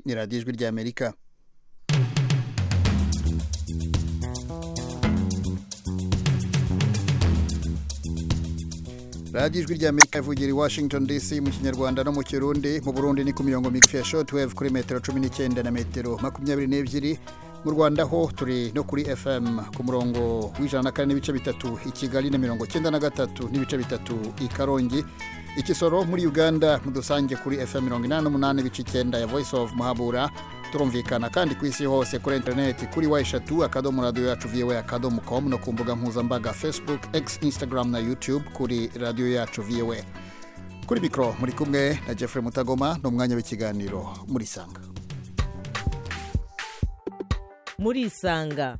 ni radiyo ijwi ry'amerika radiyo ijwi ry'amerika ivugira i washington dc mu kinyarwanda no mu kirundi mu burundi ni ku mirongo migufi ya shortwave kuri metero cumi n'icyenda na metero makumyabiri n'ebyiri mu rwanda ho turi no kuri fm ku murongo w'ijana na kane n'ibice bitatu i kigali na mirongo cyenda na gatatu n'ibice bitatu i karongi ikisoro muri uganda mudusange kuri fm mirongo inani n'umunani ibice icyenda ya voice of muhabura turumvikana kandi ku isi hose kuri interineti kuri wa eshatu akadomo radiyo yacu voa akadomo com no ku mbuga mpuzambaga facebook x instagram na youtube kuri radiyo yacu voa kuri mikoro muri kumwe na jeffrey mutagoma ni umwanya w'ikiganiro muri sanga murisanga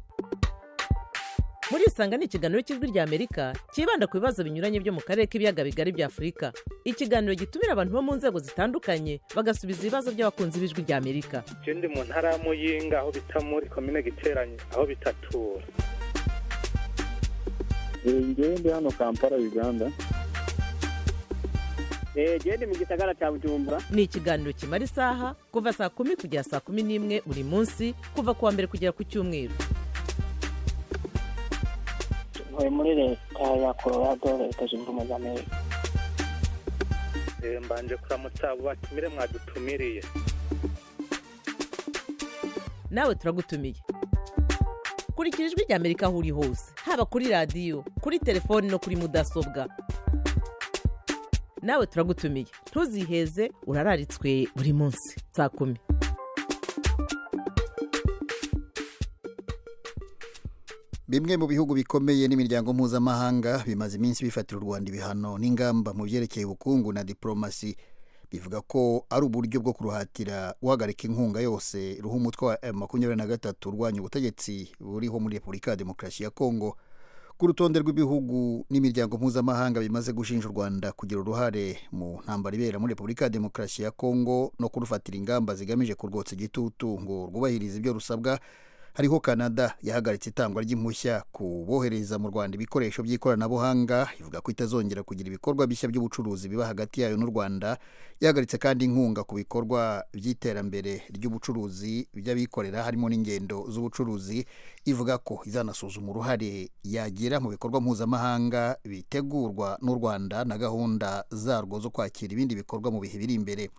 murisanga ni ikiganiro cy'ijwi ry'amerika cyibanda ku bibazo binyuranye byo mu karere k'ibiyaga bigari bya afurika ikiganiro gitumira abantu bo mu nzego zitandukanye bagasubiza ibibazo by'abakunzi b'ijwi ry'amerika ikindi mu ntara ya muyinga aho bita muri komine giteranye aho bitatura ngende hano kampala uganda genda mu gisagara cya bujumbura ni ikiganiro kimara isaha kuva saa kumi kugera saa kumi n'imwe buri munsi kuva ku wa mbere kugera ku cyumweru ntuye muri leta ya colorado leta zunze ubumwe za amerika mbanje kuramutsa abo batumire mwadutumiriye nawe turagutumiye kurikira ijwi ry'amerika aho uri hose haba kuri radiyo kuri telefoni no kuri mudasobwa nawe turagutumiye ntuziheze urararitswe buri munsi saa kumi bimwe mu bihugu bikomeye n'imiryango mpuzamahanga bimaze iminsi bifatira u rwanda ibihano n'ingamba mu byerekeye ubukungu na diporomasi bivuga ko ari uburyo bwo kuruhatira guhagarika inkunga yose ruha umutwe wa m makumyabiri na gatatu urwanya ubutegetsi buriho muri repubulika ya demokarasi ya kongo ku rutonde rw'ibihugu n'imiryango mpuzamahanga bimaze gushinja u rwanda kugira uruhare mu ntambara ibera muri repubulika ya demokarasi ya kongo no kurufatira ingamba zigamije kurwotsa igitutu ngo rwubahirize ibyo rusabwa hariho canada yahagaritse itangwa ry'impushya ku bohereza mu rwanda ibikoresho by'ikoranabuhanga ivuga ko itazongera kugira ibikorwa bishya by'ubucuruzi biba hagati yayo n'u rwanda yahagaritse kandi inkunga ku bikorwa by'iterambere ry'ubucuruzi by'abikorera harimo n'ingendo z'ubucuruzi ivuga ko izanasuzuma uruhare yagira mu bikorwa mpuzamahanga bitegurwa n'u rwanda na gahunda zarwo zo kwakira ibindi bikorwa mu bihe biri imbere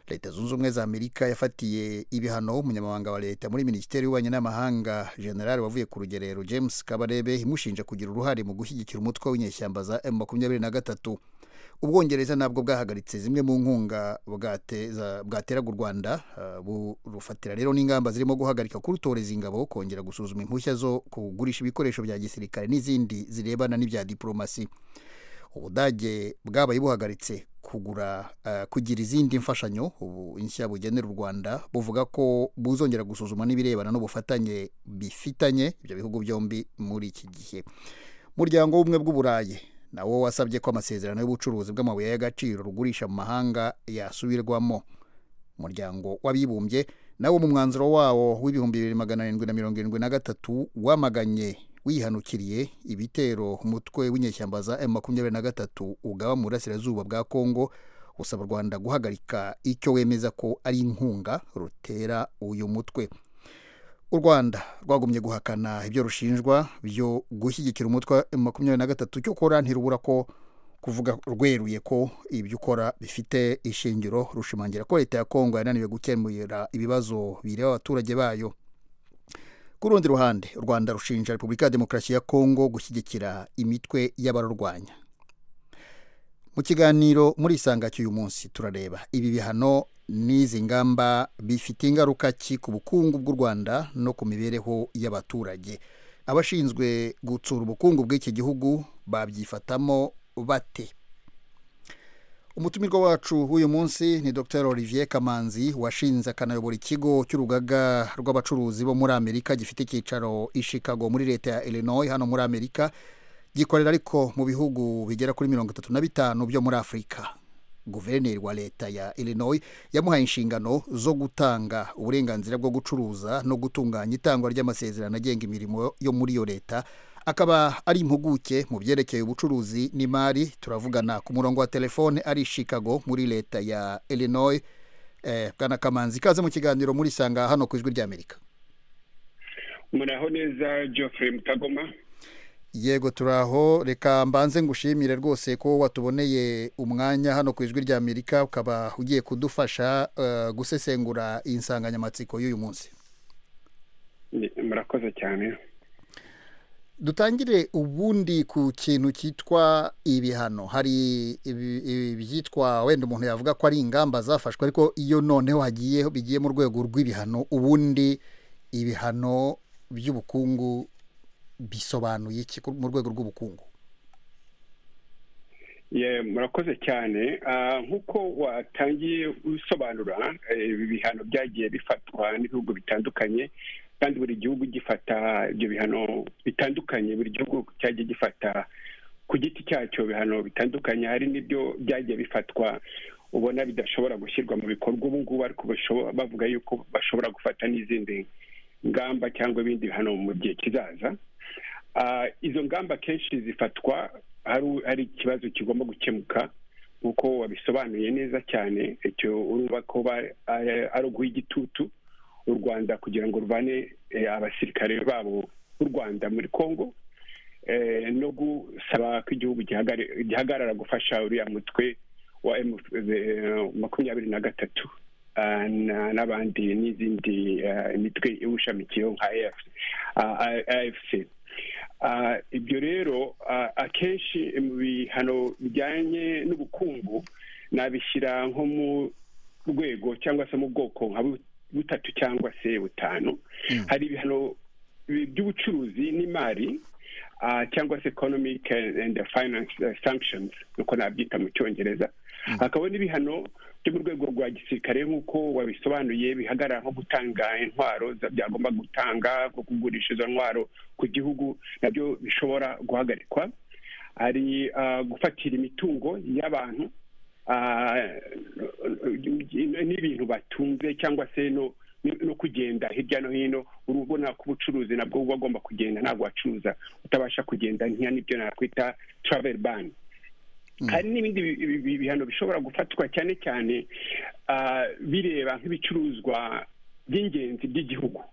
leta zunze ubumwe za amerika yafatiye ibihano umunyamabanga wa leta muri minisiteri y'ububanyi n'amahanga generali wavuye ku rugerero james kabarebe imushinja kugira uruhare mu gushyigikira umutwe w'inyeshyamba za m makumyabiri na gatatu ubwongereza nabwo bwahagaritse zimwe mu nkunga bwateraga u rwanda burufatira rero n'ingamba zirimo guhagarika kurutoreza ingabo kongera gusuzuma impushya zo kugurisha ibikoresho bya gisirikare n'izindi zirebana n'ibya diporomasi ubudage bwabaye buhagaritse kugura kugira izindi mfashanyo ubu nshya bugenera u rwanda buvuga ko buzongera gusuzuma n'ibirebana n'ubufatanye bifitanye ibyo bihugu byombi muri iki gihe umuryango w'ubumwe bw'uburayi nawo wasabye ko amasezerano y'ubucuruzi bw'amabuye y'agaciro rugurisha mu mahanga yasubirwamo umuryango w'abibumbye nawo mu mwanzuro wawo w'ibihumbi bibiri magana arindwi na mirongo irindwi na gatatu wamaganye wihanukiriye ibitero umutwe w'inyeshyamba za m makumyabiri na gatatu ugaba mu burasirazuba bwa kongo usaba u rwanda guhagarika icyo wemeza ko ari inkunga rutera uyu mutwe u rwanda rwagumye guhakana ibyo rushinjwa byo gushyigikira umutwe wa m makumyabiri na gatatu icyo ukora ntirubura ko kuvuga rweruye ko ibyo ukora bifite ishingiro rushimangira ko leta ya kongo yananiwe gukemura ibibazo bireba abaturage bayo ku rundi ruhande u rwanda rushinja repubulika ya demokarasi ya kongo gushyigikira imitwe y'abarurwanya mu kiganiro muri isanga cy'uyu munsi turareba ibi bihano n'izi ngamba bifite ingaruka ki ku bukungu bw'u rwanda no ku mibereho y'abaturage abashinzwe gutsura ubukungu bw'iki gihugu babyifatamo bate umutumirwa wacu w'uyu munsi ni dr olivier kamanzi washinze akanayobora ikigo cy'urugaga rw'abacuruzi bo muri amerika gifite icyicaro i chicago muri leta ya illinois hano muri amerika gikorera ariko mu bihugu bigera kuri mirongo itatu na bitanu byo muri afurika guverineri wa leta ya illinois yamuhaye inshingano zo gutanga uburenganzira bwo gucuruza no gutunganya itangwa ry'amasezerano agenga imirimo yo muri iyo leta akaba ari impuguke mu byerekeye ubucuruzi n'imari turavugana ku murongo wa telefone ari i chicago muri leta ya illinois eh, bwana kamanzi ikaze mu kiganiro muri sanga hano ku ijwi ry'amerika muraho neza geoffrey mutagoma yego turaho reka mbanze ngushimire rwose ko watuboneye umwanya hano ku ijwi ry'amerika ukaba ugiye kudufasha eh, gusesengura iyi nsanganyamatsiko y'uyu munsi Ni- murakoze cyane dutangire ubundi ku kintu cyitwa ibihano hari ibi- ibi- ibyitwa wenda umuntu yavuga ko ari ingamba zafashwe ariko iyo noneho hagiye bigiye mu rwego rw'ibihano ubundi ibihano by'ubukungu bisobanuye iki ku- mu rwego rw'ubukungu Ye, murakoze cyane Ah, nk'uko watangiye usobanura eh, ibi bihano byagiye bifatwa n'ibihugu bitandukanye kandi buri gihugu gifata ibyo bihano bitandukanye buri gihugu cyagiye gifata ku giti cyacyo bihano bitandukanye hari n'ibyo byagiye bifatwa ubona bidashobora gushyirwa mu bikorwa ubu ngubu ariko basho- bavuga yuko bashobora gufata n'izindi ngamba cyangwa ibindi bihano mu gihe kizaza Ah, izo ngamba kenshi zifatwa hari hari ikibazo kigomba gukemuka nk'uko wabisobanuye neza cyane icyo urumva ko ba- ari ari uguha igitutu u rwanda kugira ngo ruvane eh, abasirikare babo b'u rwanda muri congo eh, no gusaba ko igihugu gihagare- gihagarara gufasha uriya mutwe wa M- eh, makumyabiri na gatatu ah, na- n'abandi n'izindi ah, imitwe iwushamikiyeho nka afc Ah, ibyo rero ah, akenshi mu bihano bijyanye n'ubukungu nabishyira nko mu rwego cyangwa se mu bwoko nka bu- butatu cyangwa se butanu hari ibihano bi- by'ubucuruzi n'imari ah, cyangwa se economic and finance sanctions nuko nabyita mu cyongereza hakaba n'ibihano byo mu rwego rwa gisirikare nk'uko wabisobanuye bihagarara nko gutanga intwaro za- byagomba gutanga nko kugurisha izo ntwaro ku gihugu nabyo bishobora guhagarikwa hari ah, gufatira imitungo y'abantu ah, n'ibintu batunze cyangwa se no no kugenda hirya no hino urabona ko ubucuruzi nabwo buba agomba kugenda ntabwo wacuruza utabasha kugenda ntiya n'ibyo nakwita travel ban hari n'ibindi bi- bi- bi- bihano bishobora gufatwa cyane cyane ah, bireba nk'ibicuruzwa by'ingenzi by'igihugu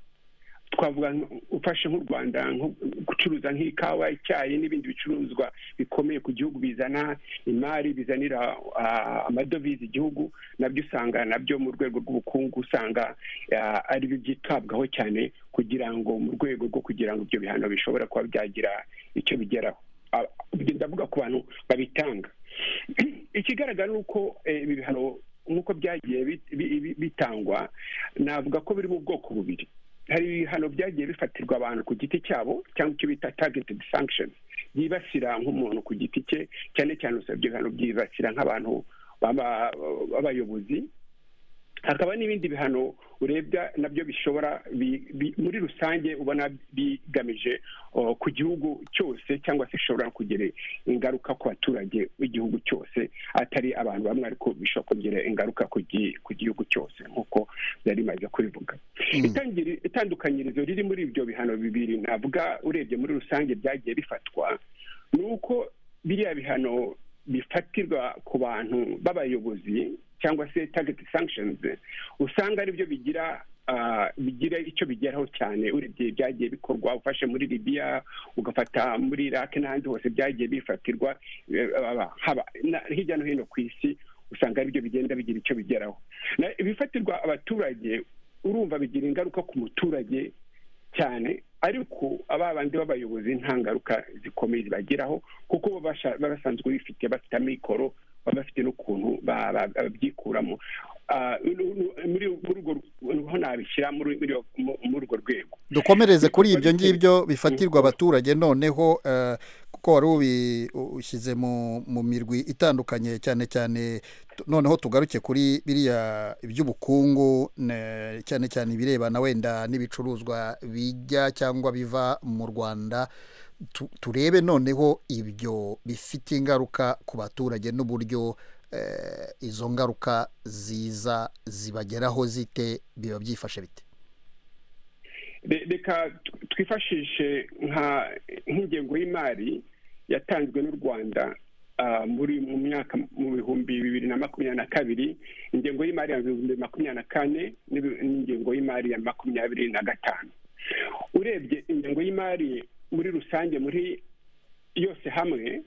twavuga nk- ufashe nk'u rwanda nko gucuruza nk'ikawa icyayi n'ibindi bicuruzwa bikomeye ku gihugu bizana imari bizanira ah, amadovize igihugu nabyo usanga nabyo mu rwego rw'ubukungu usanga ah, ari byo byitabwaho cyane kugira ngo mu rwego rwo kugira ngo ibyo bihano bishobora kuba byagira icyo bigeraho Ah, ubwo ndavuga ku bantu babitanga ikigaragara ni uko eh, ibi bihano nk'uko byagiye bit- bi- bi- bitangwa navuga ko biri mu bwoko bubiri hari ibihano byagiye bifatirwa abantu ku giti cyabo cyangwa icyo bita targeted sanctions byibasira nk'umuntu ku giti cye cyane cyane usabye ibihano byibasira nk'abantu baba- b'abayobozi hakaba n'ibindi bihano urebwa nabyo bishobora bi- bi- muri rusange ubona bigamije o, ku gihugu cyose cyangwa se bishobora kugira ingaruka ku baturage b'igihugu cyose atari abantu bamwe ariko bishobora kugira ingaruka ku gi- ku gihugu cyose nk'uko yari imaze kubivuga Itangiri- itandukanyirizo riri muri ibyo bihano bibiri navuga urebye muri rusange byagiye bifatwa ni uko biriya bihano bifatirwa ku bantu b'abayobozi cyangwa se target sanctions usanga aribyo bigira ah, bigira icyo bigeraho cyane urebye byagiye bikorwa ufashe muri libiya ugafata muri iraq n'ahandi hose byagiye bifatirwa eh, aba- haba- na- hirya no hino ku isi usanga aribyo bigenda bigira icyo bigeraho Na- ibifatirwa abaturage urumva bigira ingaruka ku muturage cyane ariko aba bandi b'abayobozi nta ngaruka zikomeye zibageraho kuko bo basha- baba basanzwe bifite bafite amikoro baba bafite n'ukuntu ba- ba- babyikuramo Ah, nu- nu- muri muri urwo niho nabishyira muri muri mu- muri urwo rwego dukomereze kuri Bikorwa ibyo bite? ngibyo bifatirwa abaturage noneho eh, kuko wari ubi- ushyize mu mu mirwi itandukanye cyane cyane tu- noneho tugaruke kuri biriya iby'ubukungu ne- cyane cyane ibirebana wenda n'ibicuruzwa bijya cyangwa biva mu rwanda Tu- turebe noneho ibyo bifite ingaruka ku baturage n'uburyo eh, izo ngaruka ziza zibageraho zite biba byifashe bite Re- reka tw- twifashishe nka nk'ingengo y'imari yatanzwe n'u rwanda ah, muri mu myaka mu bihumbi bibiri na makumyabiri na kabiri ingengo y'imari ya bihumbi makumyabiri na kane n'ibi- n'ingengo y'imari ya makumyabiri na gatanu urebye ingengo y'imari muri rusange muri yose hamwe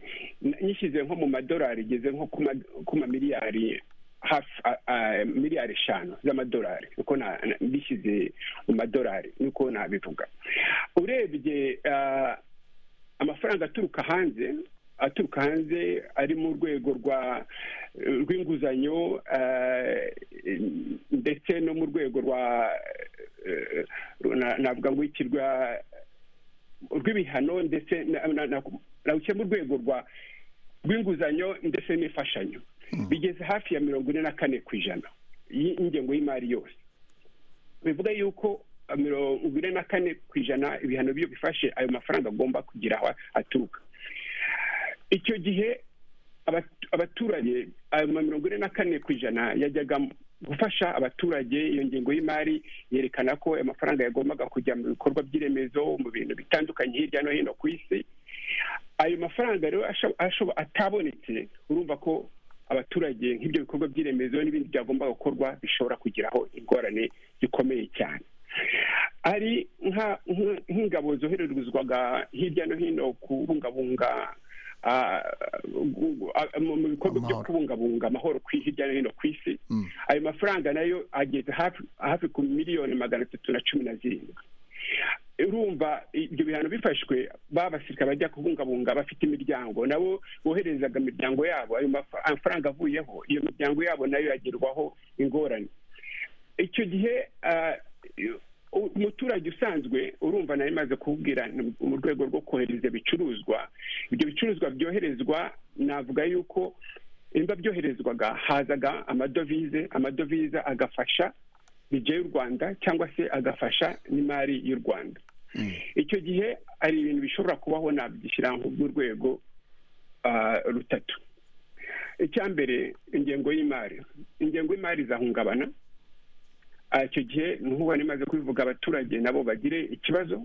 n- nyishyize nko mu madolari igeze nko ku ma- ku mamiliyari hafi a- a- miliyari eshanu z'amadolari uko na- na- mbishyize mu madolari niko nabivuga urebye ah, amafaranga aturuka hanze aturuka hanze ari mu rwego rwa rw'inguzanyo eh, ndetse no mu rwego rwa eh, na- navuga ngo iki rwa rw'ibihano ndetse na- na- na- nawuciye mu rwego rwa rw'inguzanyo ndetse n'imfashanyo bigeze hafi ya mirongo ine na kane ku ijana y'i- y'ingengo y'imari yose bivuga yuko mirongo ine na kane ku ijana ibihano byo bifashe ayo mafaranga agomba kugira aho aturuka icyo gihe abatu- abaturage ayo ma mirongo ine na kane ku ijana yajyaga mu- gufasha abaturage iyo ngingo y'imari yerekana ko ayo mafaranga yagombaga kujya mu bikorwa by'iremezo mu bintu bitandukanye hirya no hino ku isi ayo mafaranga rero asho- asho- atabonetse urumva ko abaturage nk'ibyo bikorwa by'iremezo n'ibindi byagombaga gukorwa bishobora kugiraho ingorane zikomeye cyane ari nka- nk- nk'ingabo zoherezwaga hirya no hino kubungabunga ah, gu- ah, mu mu bikorwa byo Amahoro. kubungabunga amahoro ku- hirya no hino ku isi Mm. ayo mafaranga nayo ageze hafi hafi ku miliyoni magana atatu na cumi na zirindwi urumva ibyo bihano bifashwe babasirikare bajya kubungabunga bafite imiryango nabo boherezaga imiryango yabo ayo mafa- amafaranga avuyeho iyo miryango yabo nayo yagerwaho ingorane icyo gihe ah, u- umuturage usanzwe urumva nari maze kukubwira ni mu- mu rwego rwo kohereza ibicuruzwa ibyo bicuruzwa byoherezwa navuga yuko imba byoherezwaga hazaga amadovize amadovize agafasha bije y'u rwanda cyangwa se agafasha n'imari y'u rwanda icyo gihe hari ibintu bishobora kubaho nabyishyira nk'urwego ah, rutatu icya mbere ingengo y'imari ingengo y'imari izahungabana Ah, icyo gihe nkuba nimaze kubivuga abaturage nabo bagire ikibazo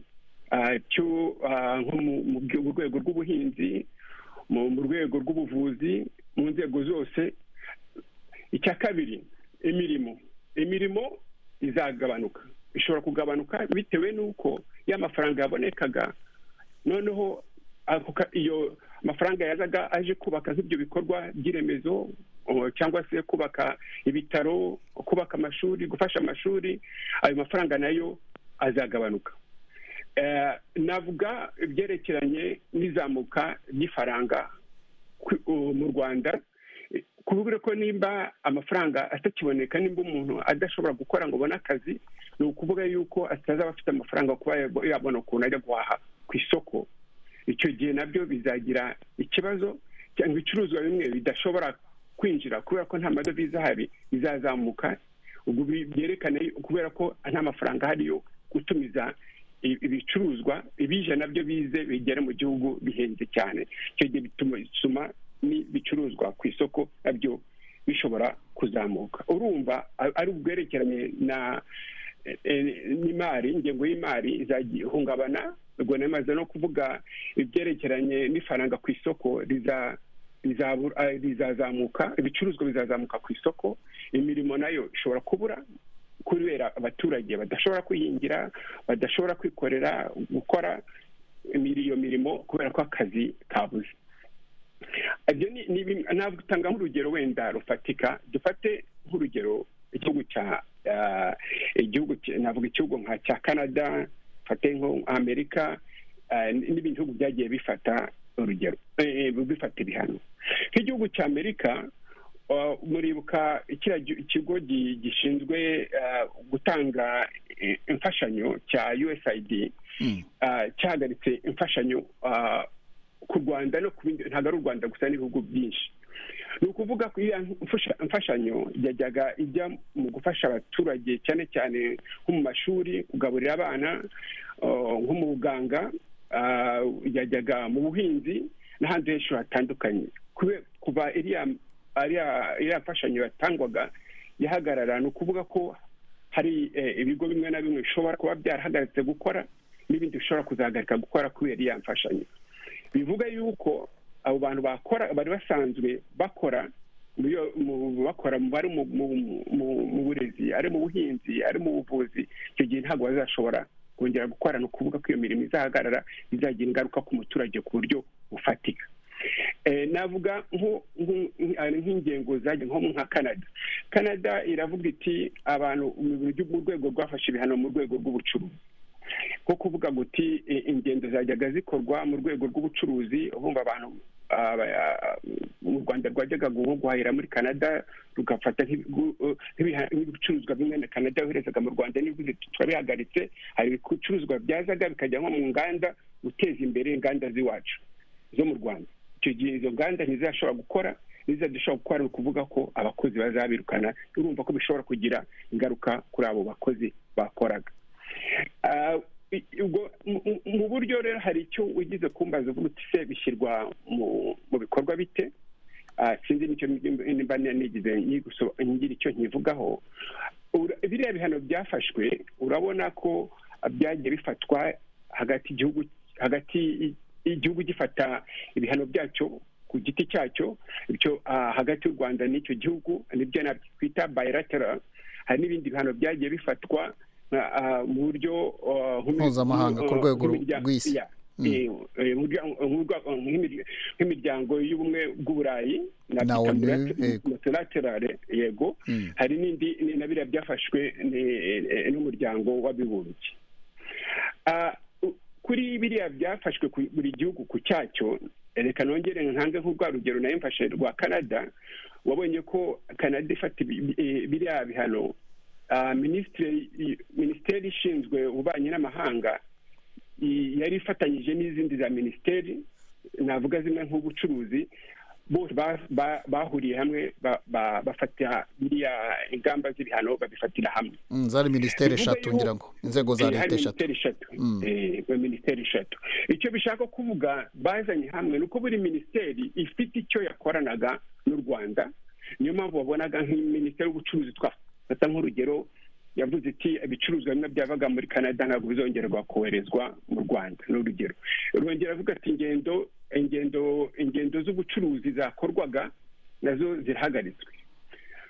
ah, cyo ah, nko mu- mu byo- mu rwego rw'ubuhinzi mu mu rwego rw'ubuvuzi mu nzego zose icya kabiri imirimo imirimo izagabanuka ishobora kugabanuka bitewe n'uko ya mafaranga yabonekaga noneho ako ka- iyo mafaranga yazaga aje kubaka nk'ibyo bikorwa by'iremezo o, cyangwa se kubaka ibitaro kubaka amashuri gufasha amashuri ayo mafaranga nayo azagabanuka Eh, navuga ibyerekeranye n'izamuka ry'ifaranga ku- u- mu rwanda kubura ko nimba amafaranga atakiboneka nimba umuntu adashobora gukora ngo abone akazi ni ukuvuga yuko atazaba afite amafaranga yo kuba yab- yabona ukuntu ajya guhaha ku isoko icyo gihe nabyo bizagira ikibazo cyangwa ibicuruzwa bimwe bidashobora kwinjira kubera ko nta madovize ahari bizazamuka ubwo bi- byerekana yu- kubera ko nta mafaranga ahari yo gutumiza i- ibicuruzwa ibije nabyo bize bigera mu gihugu bihenze cyane icyo gihe bituma bituma n'ibicuruzwa ku isoko nabyo bishobora kuzamuka urumva a- ari ubwerekeranye na eh, eh, n'imari ingengo y'imari izahungabana ubwo namaze no kuvuga ibyerekeranye n'ifaranga ku isoko riza rizabura- eh, rizazamuka ibicuruzwa bizazamuka ku isoko imirimo nayo ishobora kubura kubera abaturage badashobora kwihingira badashobora kwikorera gukora imiri- iyo mirimo kubera ko akazi kabuze ibyo ni ni bimwe- natanga nk'urugero wenda rufatika dufate nk'urugero igihugu cya ah, igihugu cya- navuga igihugu nka cya canada dufate nko amerika ah, n- n'ibindi bihugu byagiye bifata urugero eh, bifata ibihano nk'igihugu cya amerika ah, muribuka kiriya gi- ikigo gi- gishinzwe ah, gutanga eh, imfashanyo cya usaid Mm. ah, cyahagaritse imfashanyo ah, ku rwanda no ku bindi ntabwo ari u rwanda gusa n'ibihugu byinshi ni ukuvuga ko iyo mfasha- imfashanyo yajyaga ijya mu gufasha abaturage cyane cyane nko mu mashuri kugaburira abana uh, nko mu buganga ah, yajyaga mu buhinzi n'ahandi henshi hatandukanye Kube- kuva iriya ariya- iriya mfashanyo yatangwaga yahagarara ni ukuvuga ko hari eh, ibigo bimwe na bimwe bishobora kuba byarahagaritse gukora n'ibindi bishobora kuzahagarika gukora kubera iriya mfashanyo bivuga yuko abo bantu bakora bari basanzwe bakora mu yo- mu bakora mu- bari mu- mu- mu- mu burezi ari mu buhinzi ari mu buvuzi icyo gihe ntabwo bazashobora kongera gukora ni ukuvuga ko iyo mirimo izahagarara izagira ingaruka ku muturage ku buryo bufatika Eh, navuga nko- nko- nk- nk'ingengo zajya nko nka canada canada iravuga iti abantu mu buryo mu rwego rwafashe ibihano mu rwego rw'ubucuruzi nko kuvuga guti i- ingendo zajyaga zikorwa mu rwego rw'ubucuruzi bumva abantu aba, ah, mu rwanda rwajyaga nko guhahira muri canada rugafata nk'ibigu- eh, nk'ibiha- nk'ibicuruzwa bimwe na canada yoherezaga mu rwanda n'ibihugu turabihagaritse hari ibicuruzwa byazaga bikajya nko mu nganda guteza imbere inganda z'iwacu zo mu rwanda icyo gihe izo nganda ntizashobora gukora ntizadashobora gukora ni ukuvuga ko abakozi bazabirukana urumva ko bishobora kugira ingaruka kuri abo bakozi bakoraga Ah, i- ubwo mu- mu- mu buryo rero hari icyo ugize kumbaza uvuga uti se bishyirwa mu mu bikorwa bite Ah, sinzi nicyo nimba nigize nyigoso- ngira icyo nkivugaho Ura- biriya bihano byafashwe urabona ko byagiye bifatwa hagati igihugu hagati y- igihugu gifata ibihano byacyo ku giti cyacyo bityo ah, hagati y'u rwanda n'icyo gihugu nibyo nabyo twita bilateral hari n'ibindi bihano byagiye bifatwa ah, ah, mu buryo ah, nk'umi- Mpuzamahanga, ku ah, rwego nk'imirya- rw'isi. yeah. Eh, eh, mu buryo- mu buryo- nk'imir- nk'imiryango y'ubumwe bw'uburayi Na Africa ONU, Multilater- yego. multilateral yego Mm. hari n'indi ni- na biriya byafashwe ni- eh, n'umuryango w'abibumbye Ah, u- kuri biriya byafashwe ku- buri gihugu ku cyacyo eh, reka nongere nkange nk'urwa rugero nayo mfashe rwa canada wabonye ko canada ifata ibi- eh, biriya bihano Ah, minisitiri i- minisiteri ishinzwe ububanyi n'amahanga i- yari ifatanyije n'izindi za minisiteri navuga zimwe nk'ubucuruzi bose ba- ba- bahuriye hamwe ba- ba- bafata biriya ingamba z'ibihano babifatira hamwe Mm, zari minisiteri Bivuga eshatu yuko- ngira ngo inzego za Eh, hari leta eshatu minisiteri eshatu Mm. Eh, ba- minisiteri eshatu icyo bishaka kuvuga bazanye hamwe ni uko buri minisiteri ifite icyo yakoranaga n'u rwanda niyo mpamvu wabonaga nk'iminisiteri y'ubucuruzi twafata nk'urugero yavuze iti ibicuruzwa bimwe byavaga muri canada ntabwo bizongerwa koherezwa mu rwanda ni urugero rwongera avuga ati ingendo ingendo ingendo z'ubucuruzi zakorwaga nazo zirahagaritswe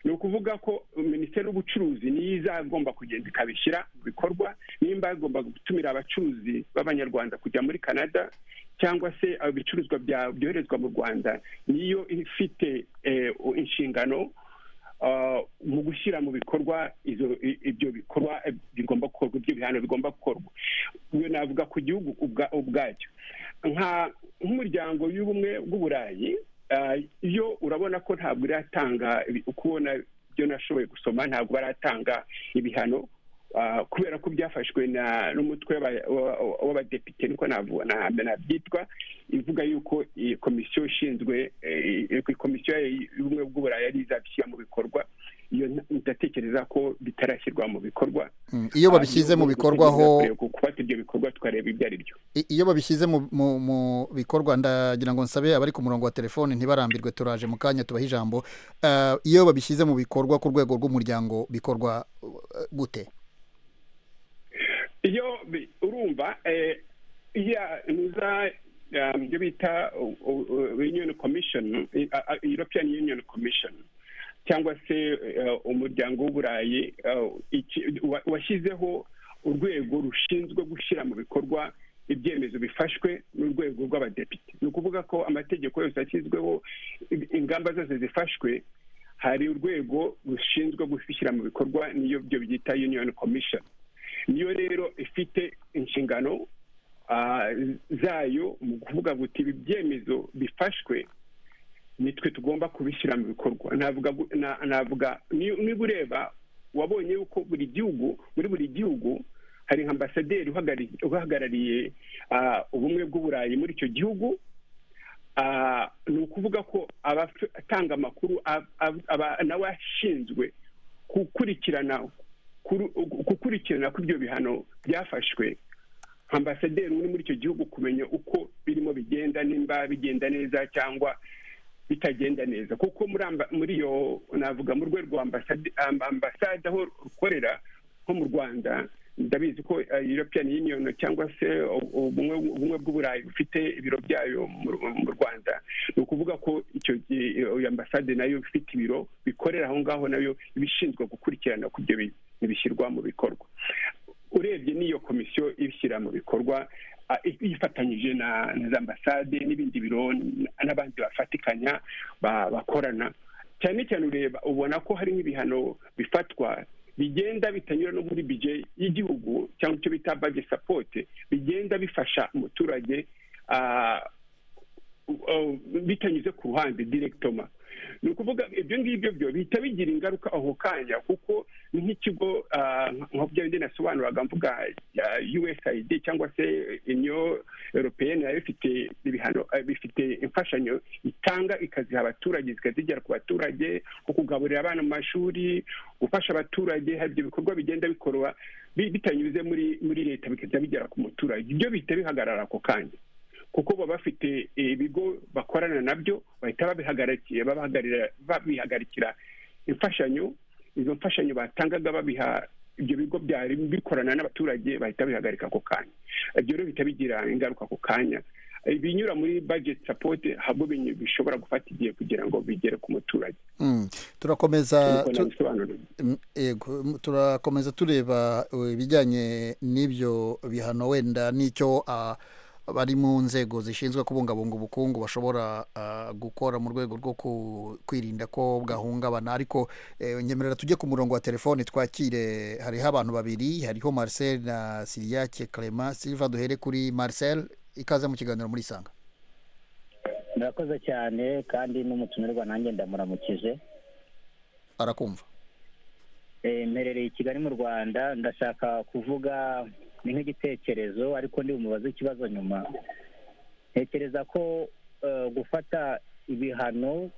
ni ukuvuga ko minisiteri y'ubucuruzi niyo izagomba kugenda ikabishyira mu bikorwa nimba yagomba gutumira abacuruzi b'abanyarwanda kujya muri canada cyangwa se ibicuruzwa bya- byoherezwa mu rwanda niyo ifite eh, inshingano ah, mu gushyira mu bikorwa izo- i- ibyo bikorwa eh, bigomba gukorwa ibyo bihano bigomba gukorwa iyo navuga ku gihugu ubwa- ubwacyo nka nk'umuryango w'ubumwe bw'uburayi ah, yo urabona ko ntabwo iratanga ibi- ukubona ibyo nashoboye gusoma ntabwo baratanga ibihano ah, kubera ko byafashwe na- n'umutwe w'aba- wa- wa- w'abadepite niko navu- na- nabyitwa ivuga yuko iyi komisiyo ishinzwe eh, iyi komisiyo y'ubumwe bw'uburayi yari izabishyira mu bikorwa iyo nta- ndatekereza ko bitarashyirwa mu bikorwa Mm, iyo babishyize mu bikorwa ho gufata ibyo bikorwa tukareba ibyo ari byo I- iyo babishyize mu- mu mu bikorwa ndagira ngo nsabe abari ku murongo wa telefoni ntibarambirwe turaje mu kanya tubaha ijambo Ah, iyo babishyize mu bikorwa ku rwego rw'umuryango bikorwa uh, gute iyo bi- urumva eh, iya nuza um, ibyo bita u- u- u- union commission eh, a- a- european union commission cyangwa se eh, umuryango w'uburayi eh, iki- wa- washyizeho urwego rushinzwe gushyira mu bikorwa ibyemezo bifashwe n'urwego rw'abadepite ni ukuvuga ko amategeko yose ashyizweho i- ingamba zose zifashwe hari urwego rushinzwe gushyira mu bikorwa niyo byo byita union commission niyo rero ifite inshingano ah, zayo mu kuvuga guti ibi byemezo bifashwe nitwe tugomba kubishyira mu bikorwa navuga gu- na- navuga ni- niba ureba wabonye yuko buri gihugu muri buri gihugu hari nka ambasaderi uhagarari- uhagarariye ah, ubumwe bw'uburayi muri icyo gihugu Ah, ni ukuvuga ko abatanga amakuru ab- ab- aba- nawe ashinzwe gukurikirana kuru- gukurikirana ko ibyo bihano byafashwe ambasaderi uri muri icyo gihugu kumenya uko birimo bigenda nimba bigenda neza cyangwa bitagenda neza kuko muri amba- muri iyo navuga mu rwego rwa ambasade- amb- ambasade aho rukorera nko mu rwanda ndabizi ko eh, european union cyangwa se u- ubumwe ubumwe bw'uburayi bufite ibiro byayo mu Ru- mu rwanda ni ukuvuga ko icyo gihe iyo ambasade nayo ifite ibiro bikorera aho ngaho nayo ibishinzwe gukurikirana ko ibyo bi- ntibishyirwa mu bikorwa urebye n'iyo komisiyo ibishyira mu bikorwa ah, ifatanyije na na za ambasade n'ibindi biro n- n'abandi bafatikanya ba- bakorana cyane cyane ureba ubona ko hari nk'ibihano bifatwa bigenda bitanyura no muri bije y'igihugu cyangwa icyo bita baje sapote bigenda bifasha umuturage ah, uh, bitanyuze ku ruhande direkitoma ni ukuvuga ibyo ngibyo byo bihita bigira ingaruka aho kanya kuko nk'ikigo ah, nka bya bindi nasobanuraga mvuga ya usaid cyangwa se union europeyeni nayo ifite ibihano ah, bifite imfashanyo itanga ikaziha abaturage zikazigera ku baturage nko kugaburira abana mu mashuri gufasha abaturage hari ibyo bikorwa bigenda bikorwa bi- bitanyuze muri muri leta bikajya bigera ku muturage ibyo bihita bihagarara ako kanya kuko baba bafite ibigo bakorana nabyo bahita babihagarikira babahagarira- babihagarikira imfashanyo izo mfashanyo batangaga babiha ibyo bigo byari bikorana n'abaturage bahita bihagarika ako kanya ibyo rero bihita bigira ingaruka ako kanya ibinyura muri budget support habwo binyu- bishobora gufata igihe kugira ngo bigere ku muturage Mm. turakomeza Nuko tu- nabisobanura. Mm, yego mm, turakomeza tureba eh, ibijyanye n'ibyo bihano wenda n'icyo ah, abari mu nzego zishinzwe kubungabunga ubukungu bashobora ah, gukora mu rwego rwo ku- kwirinda ko bwahungabana ariko eh, nyemerera tujye ku murongo wa telefoni twakire hariho abantu babiri hariho marcel na siriyake clement silva duhere kuri marcel ikaze mu kiganiro muri isanga murakoze cyane kandi n'umutumirwa nanjye ndamuramukije arakumva Eh, mperereye i kigali mu rwanda ndashaka kuvuga ni nk'igitekerezo ariko ndi bumubaze ikibazo nyuma ntekereza ko eh, gufata ibihano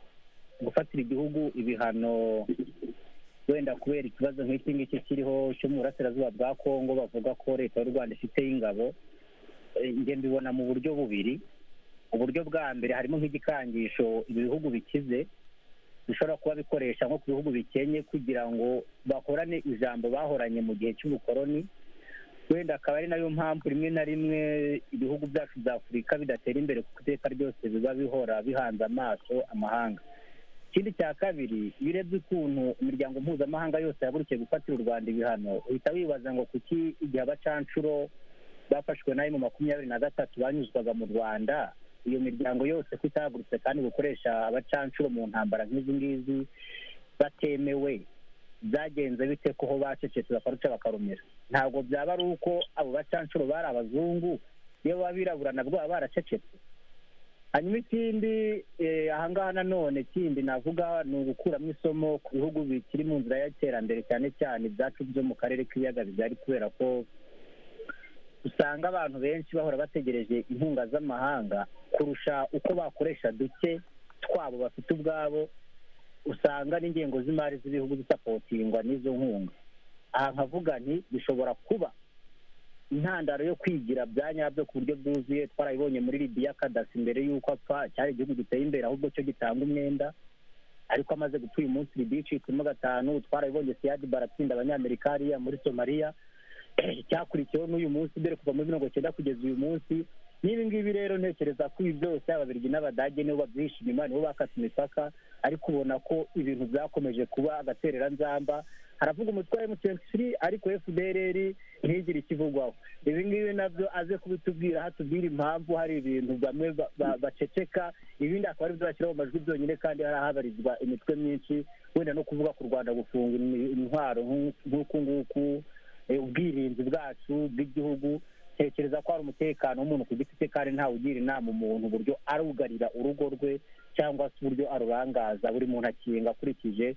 gufatira igihugu ibihano wenda kubera ikibazo nk'iki ngiki kiriho cyo mu burasirazuba bwa kongo bavuga ko leta y'u rwanda ifiteho ingabo eh, njye mbibona mu buryo bubiri uburyo bwa mbere harimo nk'igikangisho ibi bihugu bikize bishobora kuba bikoresha nko ku bihugu bikenye kugira ngo bahorane ijambo bahoranye mu gihe cy'ubukoroni wenda akaba ari nayo mpamvu rimwe na rimwe ibihugu byacu bya afurika bidatera imbere kuko iteka ryose biba bihora bihanze amaso amahanga ikindi cya kabiri iyo urebye ukuntu imiryango mpuzamahanga yose yahagurukije gufatira u rwanda ibihano uhita wibaza ngo kuki igihe abacanshuro bafashwe nayo mu makumyabiri na gatatu banyuzwaga mu rwanda iyo miryango yose ko itahagurutse kandi gukoresha abacanshuro mu ntambara nk'izi ngizi batemewe byagenze bite ko ho bacecetse bakaruca bakarumira ntabwo byaba ari uko abo bacanshuro bari abazungu iyo baba birabura nabwo baba baracecetse hanyuma ikindi eh, ahangaha nanone kindi navuga ni ugukuramo isomo ku bihugu bikiri mu nzira y'iterambere cyane cyane ibyacu byo mu karere k'ibiyaga bigari kubera ko usanga abantu benshi bahora bategereje inkunga z'amahanga kurusha uko bakoresha duke twabo bafite ubwabo usanga n'ingengo z'imari z'ibihugu zisapotingwa n'izo nkunga aha nkavuga nti bishobora kuba intandaro yo kwigira bya nyabyo ku buryo bwuzuye twarabibonye muri libiya kadasi mbere y'uko apfa cyari igihugu giteye imbere ahubwo cyo gitanga umwenda ariko amaze gupfa uyu munsi libiya icitsemo gatanu twarabibonye siyadi baratsinda abanyamerika hariya muri somaliya cyakurikiyeho n'uyu munsi dore kuva muri mirongo cyenda kugeza uyu munsi n'ibi ngibi rero ntekereza ko ibi byose ababirigi n'abadage nibo babyishima imana nibo bakase imipaka ariko ubona ko ibintu byakomeje kuba agatereranzamba haravuga umutwe wa emutiyeni ariko efudereri ntigire ikivugwaho ibi ngibi nabyo aze kubitubwira hatubwira impamvu hari ibintu bamwe ba- ba- baceceka ibindi akaba ari byo bashyira mu majwi byonyine kandi hari ahabarizwa imitwe myinshi wenda no kuvuga ku rwanda gufunga imi- intwaro nk'u- nk'uku nguku eh, ubwirinzi bwacu bw'igihugu tekereza ko hari umutekano w'umuntu ku giti cye kandi ntawe ugira inama umuntu uburyo arugarira urugo rwe cyangwa se uburyo arurangaza buri muntu akinga akurikije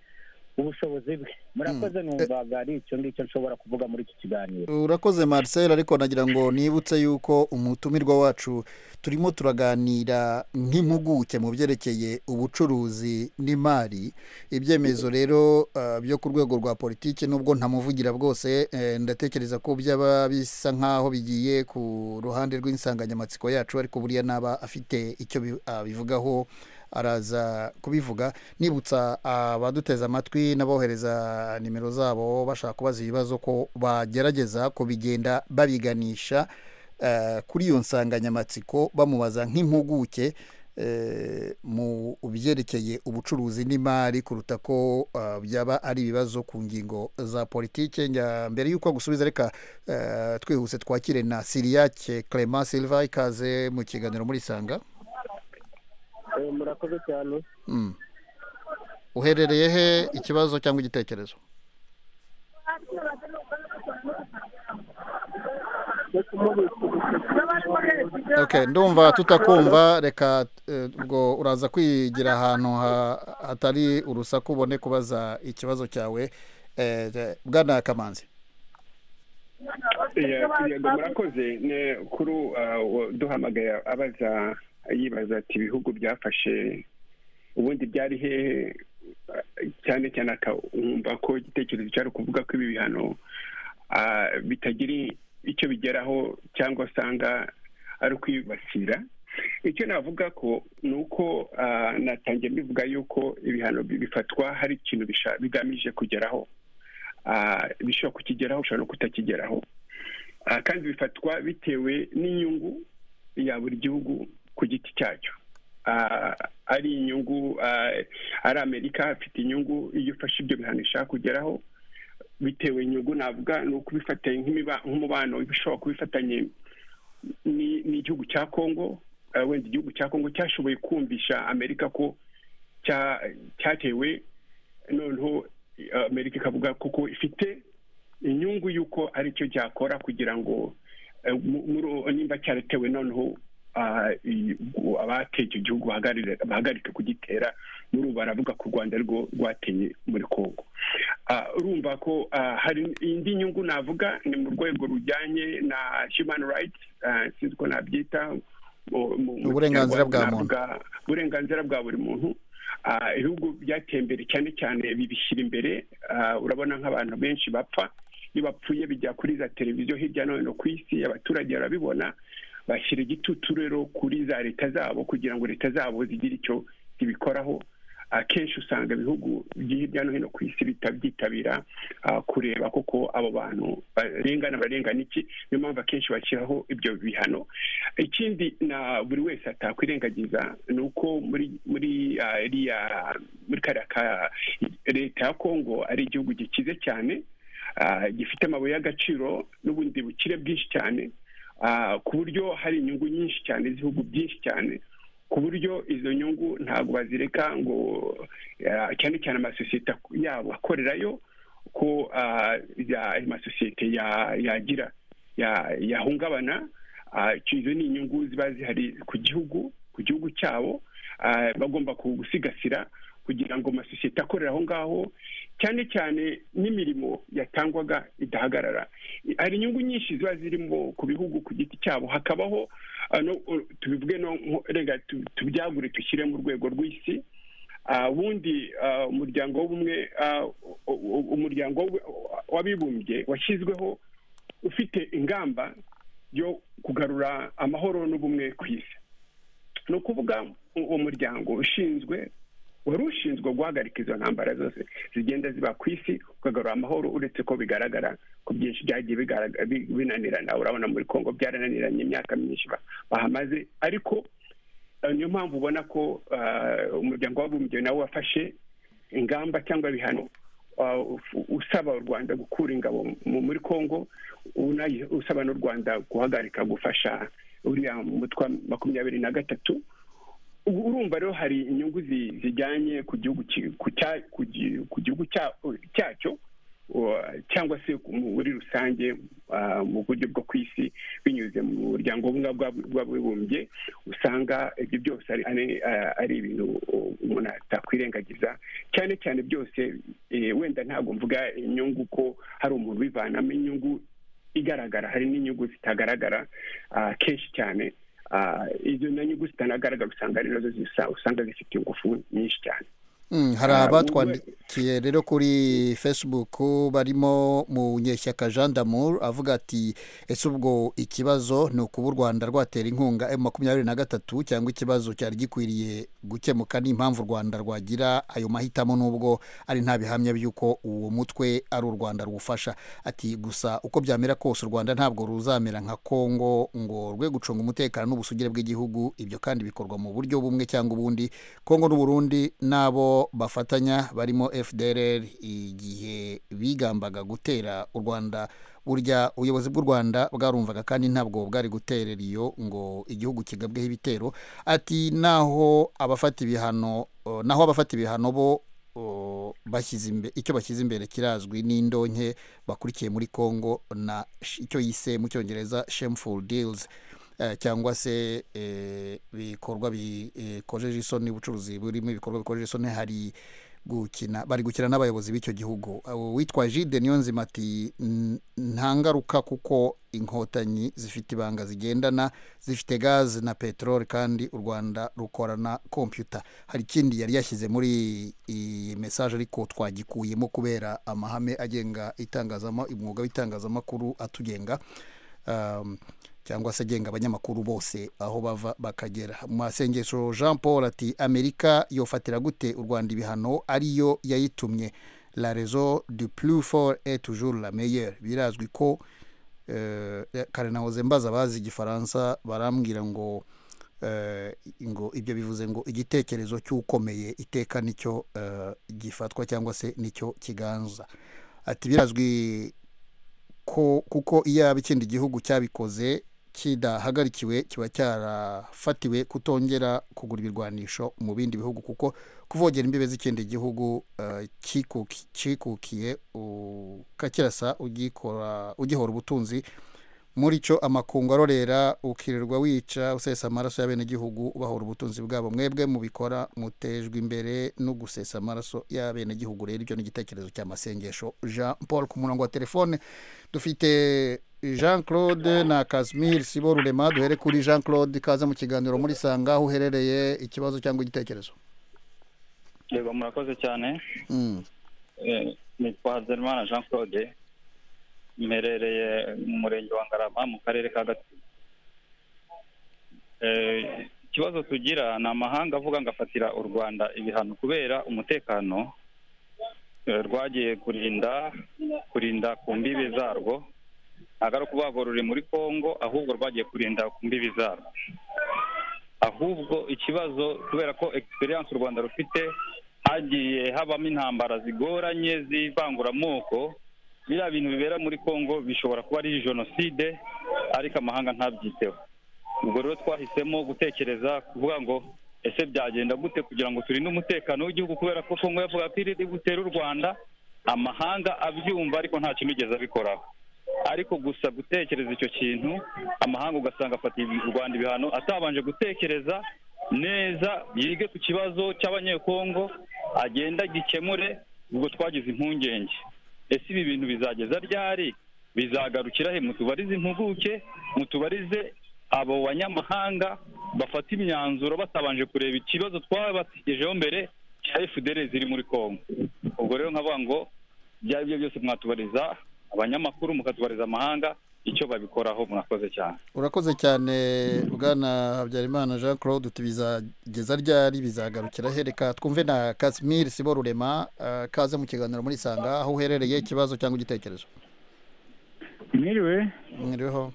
ubushobozi bwe murakoze numvaga ari icyo ngicyo nshobora kuvuga muri iki kiganiro urakoze marcel ariko nagira ngo nibutse yuko umutumirwa wacu turimo turaganira nk'impuguke mu byerekeye ubucuruzi n'imari ibyemezo rero eh, byo ku rwego rwa politiki nubwo ntamuvugira bwose eh, ndatekereza ko byaba bisa nk'aho bigiye ku ruhande rw'insanganyamatsiko yacu ariko buriya naba afite icyo bi- abivugaho araza kubivuga nibutsa abaduteze amatwi n'abohereza nimero zabo bashaka kubaza ibibazo ko bagerageza kubigenda babiganisha eh, kuri iyo nsanganyamatsiko bamubaza nk'impuguke eh, mu byerekeye ubucuruzi n'imari kuruta ko ah, byaba ari ibibazo ku ngingo za politike Njya- mbere y'uko gusubiza reka eh, twihuse twakire na siriyake clement silva ikaze mu kiganiro muri sanga murakoze cyane Mm. uherereye he ikibazo cyangwa igitekerezo okay ndumva tutakumva reka eh, ubwo uraza kwigira ahantu ha- hatari urusaku ubone kubaza ikibazo cyawe Eh, eh, bwana kamanzi yego murakoze ne- kuri uh, duhamagaye abaza yibaza ati ibihugu byafashe ubundi byari hehe uh, cyane cyane akumva ko igitekerezo cyari ukuvuga ko ibi bihano uh, bitagira icyo bigeraho cyangwa usanga ari ukwibasira icyo navuga ko ni uko uh, natangiye mbivuga yuko ibihano bi- bifatwa hari ikintu bisha- bigamije kugeraho Ah, bishobora kukigeraho ushobora no kutakigeraho Ah, kandi bifatwa bitewe n'inyungu ya buri gihugu ku giti cyacyo Ah, ari inyungu ah, ari amerika afite inyungu iyo ufashe ibyo bihano ishaka kugeraho bitewe inyungu navuga ni ukubifatanya nk'imiba- nk'umubano bishobora kubifatanye ni- n'igihugu cya kongo Ah, wenda igihugu cya kongo cyashoboye kumvisha amerika ko cya- cyatewe noneho eh, amerika ikavuga kuko ifite inyungu y'uko aricyo cyakora kugira ngo eh, mu- muri- nimba cyaratewe noneho ah, i- gu- abateye icyo gihugu bahagarire- bahagarike kugitera muri ubu baravuga ko u rwanda rwo rwateye muri kongo Ah, urumva ko ah, hari indi nyungu navuga ni mu rwego rujyanye na human rights ah, sinzi uko nabyita mu- mu- mu Uburenganzira bwa muntu. bwa- uburenganzira bwa buri muntu Ah, ibihugu byateye imbere cyane cyane bibishyira imbere Ah, urabona nk'abantu benshi bapfa iyo bapfuye bijya kuri za televiziyo hirya no hino ku isi abaturage barabibona bashyira igitutu rero kuri za leta zabo kugira ngo leta zabo zigire icyo zibikoraho akenshi usanga ibihugu byo hirya no hino ku isi bita- byitabira ah, kureba koko abo bantu barengana barengana iki niyo mpamvu akenshi bashyiraho ibyo bihano ikindi na buri wese atakwirengagiza ni uko muri muri ah, iriya muri kariya ka leta ya kongo ari igihugu gikize cyane ah, gifite amabuye y'agaciro n'ubundi bukire bwinshi cyane ah, ku buryo hari inyungu nyinshi cyane z'ibihugu byinshi cyane ku buryo izo nyungu ntabwo bazireka ngo ah, cyane cyane amasosiyete ak- yabo akorerayo ko ah, ya- ayo masosiyete ya- yagira ya- yahungabana Ah, icyo- izo ni inyungu ziba zihari ku gihugu ku gihugu cyabo Ah, bagomba gusigasira kugira ngo amasosiyete akorera aho ngaho cyane cyane n'imirimo yatangwaga idahagarara hari inyungu nyinshi ziba zirimo ku bihugu ku giti cyabo hakabaho ah, no- uh, tubivuge no nko- rega tu- tubyagure dushyire mu rwego rw'isi Ah, ubundi ah, umuryango w'ubumwe ah, u- u- umuryango w'u- w'abibumbye washyizweho ufite ingamba yo kugarura amahoro n'ubumwe ku isi ni ukuvuga u- uwo muryango ushinzwe wari ushinzwe guhagarika izo ntambara zose zigenda ziba ku isi ukagarura amahoro uretse ko bigaragara ko byinshi byagiye bigaragara- bi- binanirana urabona muri kongo byarananiranye imyaka myinshi ba- bahamaze ariko eh, niyo mpamvu ubona ko ah, umuryango w'abibumbye nawo wafashe ingamba cyangwa ibihano ah, u- usaba u rwanda gukura ingabo mu- muri kongo unayi- usaba n'u rwanda guhagarika gufasha uriya mutwe wa makumyabiri na gatatu ubu urumva rero hari inyungu zi- zijyanye ku gihugu ki- ku cya- ku gi- ku gihugu cya- cyacyo uh, cyangwa se ku- muri rusange uh, mu buryo bwo ku isi binyuze mu muryango ubumwe bw'ab- bw'abibumbye usanga ibyo byose ari- ari- uh, ari ibintu uh, umuntu atakwirengagiza cyane cyane byose eh, wenda ntabwo mvuga inyungu ko hari umuntu ubivanamo inyungu igaragara hari n'inyungu zitagaragara ah, kenshi cyane Ah, izo na nyungu zitanagaragara usanga ari nazo zisa- usanga zifite ingufu nyinshi cyane Mm, hari Ah, abatwandi- yandikiye rero kuri facebook barimo mu nyeshyaka jean damour avuga ati ese ubwo ikibazo ni ukuba u rwanda rwatera inkunga emu makumyabiri na gatatu cyangwa ikibazo cyari gikwiriye gukemuka n'impamvu u rwanda rwagira ayo mahitamo n'ubwo ari nta bihamya by'uko uwo mutwe ari u rwanda rwufasha ati gusa uko byamera kose u rwanda ntabwo ruzamera nka kongo ngo rwe gucunga umutekano n'ubusugire bw'igihugu ibyo kandi bikorwa mu buryo bumwe cyangwa ubundi kongo n'uburundi n'abo bafatanya barimo fdr igihe bigambaga gutera u rwanda burya ubuyobozi bw'u rwanda bwarumvaga kandi ntabwo bwari guterera iyo ngo igihugu kigabweho ibitero ati naho abafata ibihano eh, naho abafata ibihano bo oh, bashyize imbe- icyo bashyize imbere kirazwi n'indonke bakurikiye muri congo na sh- icyo yise mu cyongereza shameful deals eh, cyangwa se eh, bikorwa bi- bikojeje isoni ubucuruzi burimo ibikorwa bikojeje isoni hari gukina bari gukina n'abayobozi b'icyo gihugu Abo witwa jide niyo nzima ati "N- nta ngaruka kuko inkotanyi zifite ibanga zigendana zifite gazi na peteroli kandi u rwanda rukorana kompiyuta hari ikindi yari yashyize muri iyi mesaje ariko twagikuyemo kubera amahame agenga itangazama umwuga w'itangazamakuru atugenga um, cyangwa se agenga abanyamakuru bose aho bava bakagera masengesho jean paul ati amerika yofatira gute u rwanda ibihano ariyo yayitumye la raison du plus fort est toujours la meilleure birazwi ko eh, kare nahoze mbaza abazi igifaransa barambwira ngo eh, ngo ibyo bivuze ngo igitekerezo cy'ukomeye iteka nicyo eh, gifatwa cyangwa se nicyo kiganza ati birazwi ko kuko iyo yaba ikindi gihugu cyabikoze kidahagarikiwe kiba cyarafatiwe kutongera kugura ibirwanisho mu bindi bihugu kuko kuvogera imbibe z'ikindi gihugu eh, cyikuki- cyikukiye ukakirasa ugikora ugihora ubutunzi muri cyo amakungu arorera ukirirwa wica usesa amaraso y'abenegihugu ubahora ubutunzi bwabo mwebwe mubikora mutejwe imbere no gusesa amaraso y'abenegihugu rero ibyo ni igitekerezo cya masengesho jean paul ku murongo wa telefone dufite jean claude na casimir sibo rurema duhere kuri jean claude kaza mu kiganiro muri sanga aho uherereye ikibazo cyangwa igitekerezo yego murakoze cyane Mm. Eh, nitwa hazerimana jean claude mperereye mu murenge wa ngarama mu karere ka gatsibo Eh, ikibazo tugira ni amahanga avuga ngo afatira u rwanda ibihano kubera umutekano eh, rwagiye kurinda kurinda ku mbibi zarwo ntabwo ari ukuvuga ngo ruri muri congo ahubwo rwagiye kurinda ku mbibi zarwo ahubwo ikibazo kubera ko egisperiyanse u rwanda rufite hagiye habamo intambara zigoranye z'ivanguramoko biriya bintu bibera muri congo bishobora kuba ari jenoside ariko amahanga ntabyiteho ubwo rero twahisemo gutekereza kuvuga ngo ese byagenda gute kugira ngo turinde umutekano w'igihugu kubera ko congo yavuga ko iri gutera u rwanda amahanga abyumva ariko nta kintu yigeze abikoraho ariko gusa gutekereza icyo kintu amahanga ugasanga afatiye u rwanda ibihano atabanje gutekereza neza yige ku kibazo cy'abanyekongo agenda gikemure ubwo twagize impungenge ese ibi bintu bizageza ryari bizagarukira he mutubarize impuguke mutubarize abo banyamahanga bafata imyanzuro batabanje kureba ikibazo twabategejeho mbere cya fdr ziri muri kongo ubwo rero nkavuga ngo ibyo ari byo byose mwatubariza abanyamakuru mukatubariza amahanga icyo babikoraho murakoze cyane urakoze cyane bwana habyarimana jean claude uti bizageza ryari bizagarukira hereka twumve na casimir sibo rurema eh, kaze mu kiganiro muri sanga aho uherereye ikibazo cyangwa igitekerezo mwiriwe mwiriweho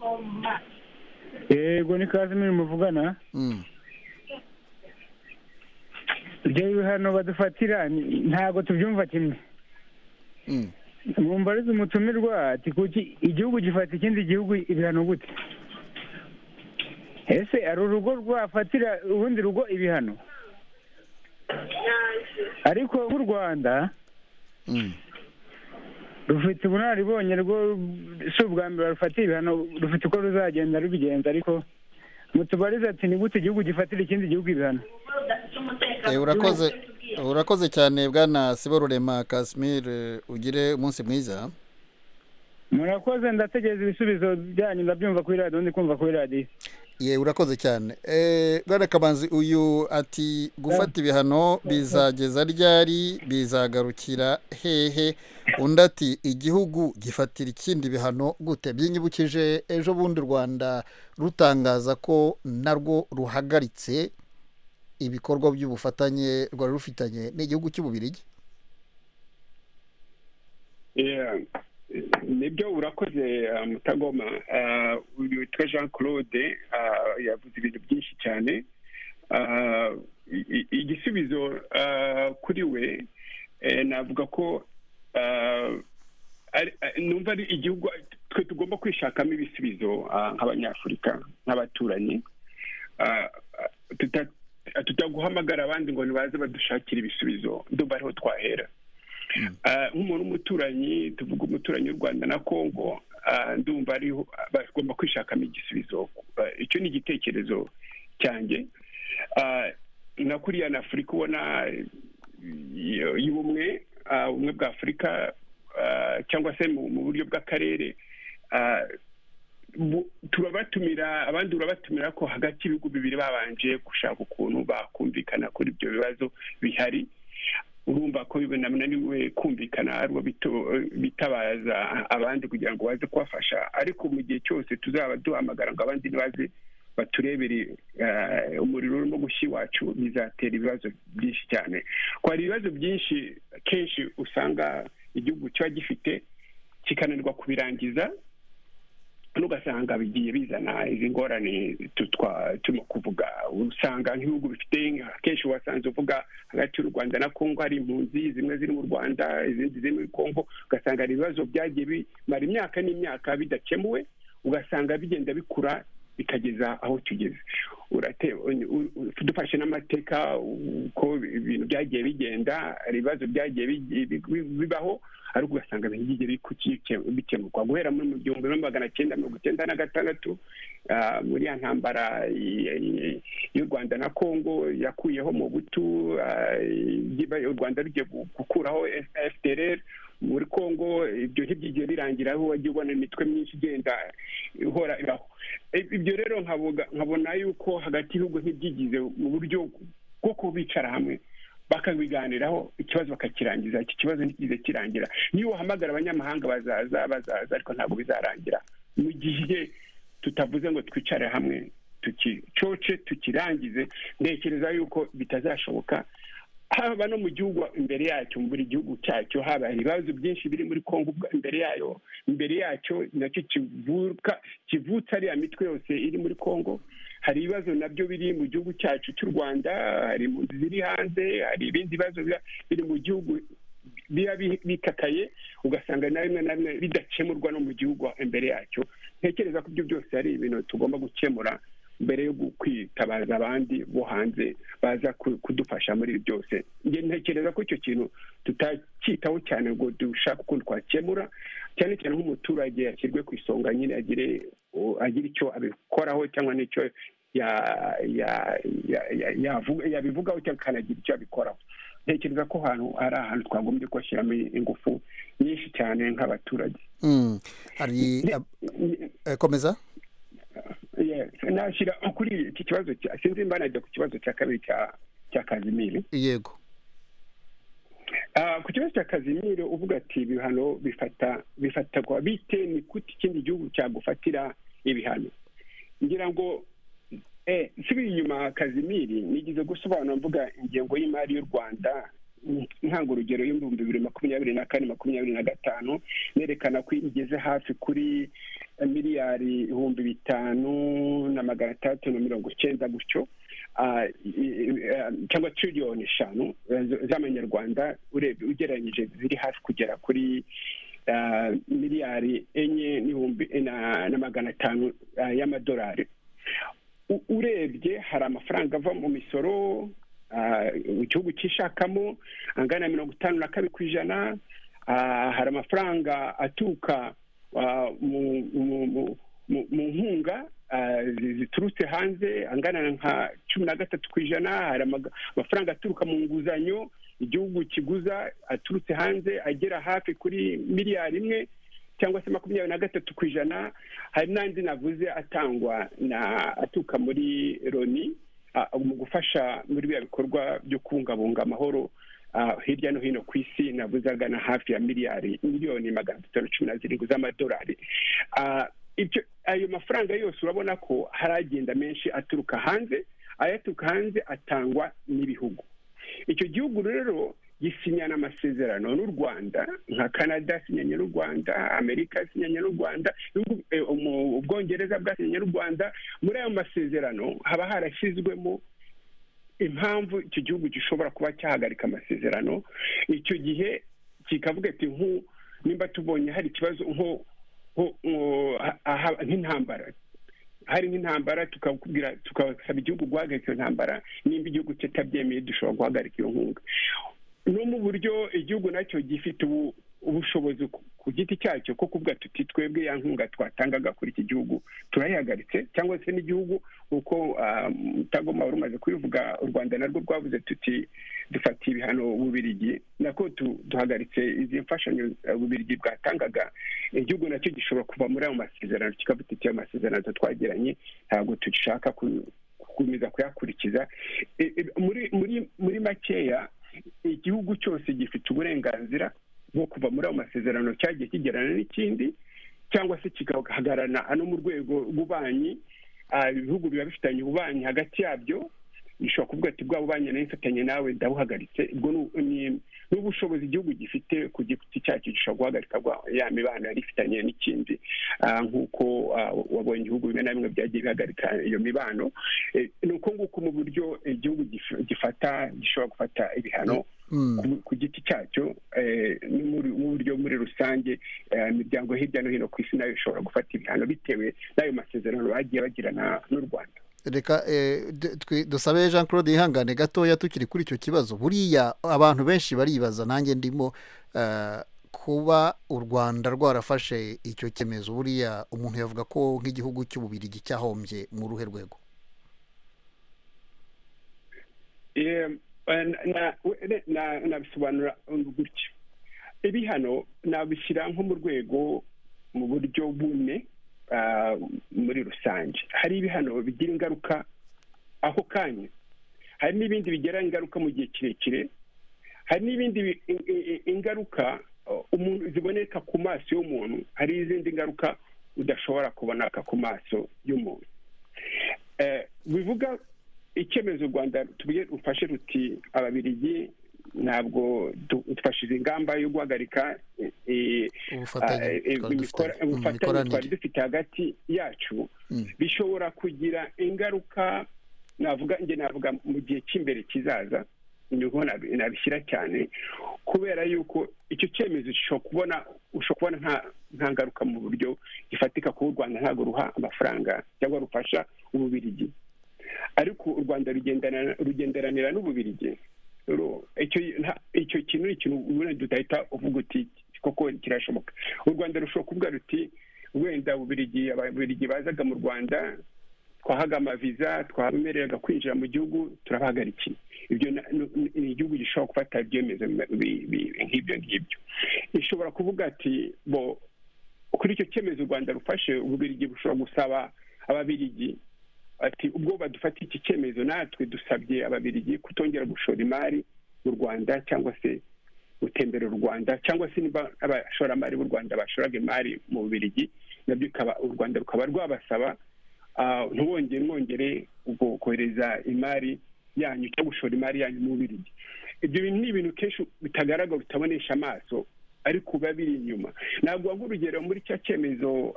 yego ni kazimiri muvugana Mm. ibyo bihano badufatira ni- ntabwo tubyumva kimwe Mm. mwumva arize umutumirwa ati kuki igihugu gifata ikindi gihugu ibihano gute ese hari urugo rwafatira urundi rugo ibihano ariko nk'u rwanda Mm. rufite ubunararibonye rwo si ubwa mbere rufatiye ibihano rufite uko ruzagenda rubigenza ariko mutubarize ati ni gute igihugu gifatira ikindi gihugu ibihano Eh, urakoze urakoze cyane bwana sibo rurema casimir eh, ugire umunsi mwiza murakoze ndategereza ibisubizo byanyu ndabyumva kuri radiyo ndi kumva kuri radiyo ye urakoze cyane bwana kamanzi uyu ati gufata ibihano bizageza ryari bizagarukira hehe undi ati igihugu gifatira ikindi bihano gute byinyibukije ejo bundi u rwanda rutangaza ko narwo ruhagaritse ibikorwa by'ubufatanye rwari rufitanye n'igihugu cy'ububirigi nibyo urakoze mutagoma uyu witwa jean claude yavuze ibintu byinshi cyane igisubizo kuri we navuga ko numva ari igihugu twe tugomba kwishakamo ibisubizo nk'abanyafurika nk'abaturanyi tutaguhamagara abandi ngo ntibaze badushakire ibisubizo ndumva ariho twahera nk'umuntu w'umuturanyi tuvuga umuturanyi w'u rwanda na congo ndumva ariho bagomba kwishakamo igisubizo icyo ni igitekerezo cyanjye na kuriya na afurika ubona y'ubumwe ubumwe bwa afurika cyangwa se mu buryo bw'akarere turabatumira abandi urabatumira ko hagati y'ibihugu bibiri babanje gushaka ukuntu bakumvikana kuri ibyo bibazo bihari urumva ko binananiwe kumvikana ariko bitabaza abandi kugira ngo baze kubafasha ariko mu gihe cyose tuzaba duhamagara ngo abandi ntibaze baturebere umuriro urimo gushya iwacu bizatera ibibazo byinshi cyane ko hari ibibazo byinshi kenshi usanga igihugu kiba gifite kikananirwa kubirangiza n'ugasanga bigiye bizana izi ngorane turimo kuvuga usanga nk'ibihugu bifite akenshi wasanze uvuga hagati y'u rwanda na congo hari impunzi zimwe ziri mu rwanda izindi ziri muri congo ugasanga hari ibibazo byagiye bimara imyaka n'imyaka bidakemuwe ugasanga bigenda bikura bikageza aho tugeze dufashe n'amateka uko ibintu byagiye bigenda hari ibibazo byagiye bibaho ariko ugasanga ntibigere bikemurwa guhera muri mu gihumbi na magana cyenda mirongo icyenda na gatandatu muri ya ntambara y'u rwanda na congo yakuyeho mu butu u rwanda rugiye gukuraho fdr muri congo ibyo ntibyigiye birangira aho wagiye ubona imitwe myinshi igenda ihora ibaho ibyo rero nkabona yuko hagati y'ibihugu ntibyigize mu buryo bwo kubicara hamwe bakabiganiraho ikibazo bakakirangiza iki kibazo ntikize kirangira niba uhamagara abanyamahanga bazaza bazaza ariko ntabwo bizarangira mu gihe tutavuze ngo twicare hamwe tukicoce tukirangize ntekereza yuko bitazashoboka haba no mu gihugu imbere yacyo mu buri gihugu cyacyo haba ibibazo byinshi biri muri congo imbere yayo imbere yacyo nacyo kivuka kivutsa ariya mitwe yose iri muri congo hari ibibazo nabyo biri mu gihugu cyacu cy'u rwanda hari impunzi ziri hanze hari ibindi bibazo biri mu gihugu biba bikakaye ugasanga na rimwe na rimwe bidakemurwa no mu gihugu imbere yacyo ntekereza ko ibyo byose ari ibintu tugomba gukemura mbere yo kwitabaza abandi bo hanze baza kudufasha muri ibi byose ntekereza ko icyo kintu tutacyitaho cyane ngo dushake ukuntu twakemura cyane cyane nk'umuturage yashyirwe ku isonga nyine agire agira icyo abikoraho cyangwa n'icyo yabivugaho cyangwa akanagira icyo abikoraho ntekereza ko ahantu ari ahantu twagombye kubashyiramo ingufu nyinshi cyane nk'abaturage komeza nashyira kuri iki kibazo sinzi mba najya ku kibazo cya kabiri cya kazimiri yego ku kibazo cya kazimiri uvuga ati ibihano bifata bifatagwa bite ni gute ikindi gihugu cyagufatira ibihano ngira ngo nsubiye inyuma kazimiri nigeze gusobanura mvuga ingengo y'imari y'u rwanda ntango urugero y'ibihumbi bibiri makumyabiri na kane makumyabiri na gatanu nerekana ko igeze hafi kuri miliyari ibihumbi bitanu na magana atandatu na mirongo icyenda gutyo cyangwa tiriyoni eshanu z'amanyarwanda ugereranyije ziri hafi kugera kuri miliyari enye n'ibihumbi na magana atanu y'amadolari urebye hari amafaranga ava mu misoro igihugu cyishakamo angana na mirongo itanu na kabiri ku ijana hari amafaranga aturuka mu nkunga ziturutse hanze angana nka cumi na gatatu ku ijana hari amafaranga aturuka mu nguzanyo igihugu kiguza aturutse hanze agera hafi kuri miliyari imwe cyangwa se makumyabiri na gatatu ku ijana hari n'andi navuze atangwa na atuka muri loni mu gufasha muri biriya bikorwa byo kubungabunga amahoro hirya no hino ku isi navuze agana hafi ya miliyari miliyoni magana atatu cumi na zirindwi z'amadolari ibyo ayo mafaranga yose urabona ko hari agenda menshi aturuka hanze ayaturuka hanze atangwa n'ibihugu icyo gihugu rero gisinyana amasezerano n'u rwanda nka canada sinyanye n'u rwanda amerika sinyanye n'u rwanda ubwongereza bwasinyanye n'u rwanda muri ayo masezerano haba harashyizwemo impamvu icyo gihugu gishobora kuba cyahagarika amasezerano icyo gihe kikavuga ati nimba tubonye hari ikibazo nko nk'intambara hari nk'intambara tukakubwira tukasaba igihugu guhagarika iyo ntambara nimba igihugu kitabyemeye dushobora guhagarika iyo nkunga no mu buryo igihugu nacyo gifite ubushobozi ku giti cyacyo ko kuvuga tuti twebwe ya nkunga twatangaga kuri iki gihugu turayihagaritse cyangwa se n'igihugu kuko mutagoma wari umaze kubivuga u rwanda narwo rwavuze tuti dufatiye ibihano bubirigi nako duhagaritse izi mfashanyo bubirigi bwatangaga igihugu nacyo gishobora kuva muri ayo masezerano kikavuga icyo amasezerano twagiranye ntabwo tugishaka gukomeza kuyakurikiza muri muri muri makeya igihugu cyose gifite uburenganzira nko kuva muri ayo masezerano cyagiye kigerana n'ikindi cyangwa se kigahagarana ano mu rwego rw'ububanyi ibihugu biba bifitanye ububanyi hagati yabyo bishobora kuvuga ati bwa bubanyi nawe mfatanye nawe ndabuhagaritse ubwo ni ubushobozi igihugu gifite ku giti cyacyo gishobora guhagarika ya mibano yari ifitanye n'ikindi nk'uko wabonye ibihugu bimwe na bimwe byagiye bihagarika iyo mibano ni uko nguko mu buryo igihugu gifata gishobora gufata ibihano ku giti cyacyo mu buryo muri rusange imiryango hirya no hino ku isi nayo ishobora gufata ibihano bitewe n'ayo masezerano bagiye bagirana n'u rwanda reka dusabe jean claude ihangane gatoya tukiri kuri icyo kibazo buriya abantu benshi baribaza nanjye ndimo kuba u rwanda rwarafashe icyo cyemezo buriya umuntu yavuga ko nk'igihugu cy'ububirigi cyahombye mu ruhe rwego nabisobanura gutya ibihano nabishyira nko mu rwego mu buryo bumwe muri rusange hari ibihano bigira ingaruka ako kanya hari n'ibindi bigira ingaruka mu gihe kirekire hari n'ibindi ingaruka ziboneka ku maso y'umuntu hari n'izindi ngaruka udashobora kuboneka ku maso y'umuntu bivuga icyemezo u rwanda rufashe ruti ababirigi ntabwo dufashije ingamba yo guhagarika ubufatanye twari dufite hagati yacu bishobora kugira ingaruka navuga njye navuga mu gihe cy'imbere kizaza niho nabishyira cyane kubera yuko icyo cyemezo ushobora kubona ushobora kubona nta ngaruka mu buryo gifatika kuba u rwanda ntabwo ruha amafaranga cyangwa rufasha ububirigi ariko u rwanda rugenderanira n'ububirigi icyo kintu ni ikintu ubona tudahita uvuga uti koko kirashoboka u rwanda rushobora kuvuga ruti wenda ababirigi bazaga mu rwanda twahaga amaviza twabemereraga kwinjira mu gihugu turabahagarikiye ibyo ni igihugu gishobora gufata ibyemezo nk'ibyo ngibyo ishobora kuvuga ati bo kuri icyo cyemezo u rwanda rufashe ububirigi bushobora gusaba ababirigi ati ubwo badufata iki cyemezo natwe dusabye ababirigi kutongera gushora imari mu rwanda cyangwa se gutembera u rwanda cyangwa se niba abashoramari b'u rwanda bashoraga imari mu bubirigi nabyo u rwanda rukaba rwabasaba ntubongere mwongere kohereza imari yanyu cyangwa gushora imari yanyu mu bubirigi ibyo bintu ni ibintu kenshi bitagaragara utabonesha amaso ariko biba biri inyuma ntabwo waguha urugero muri cya cyemezo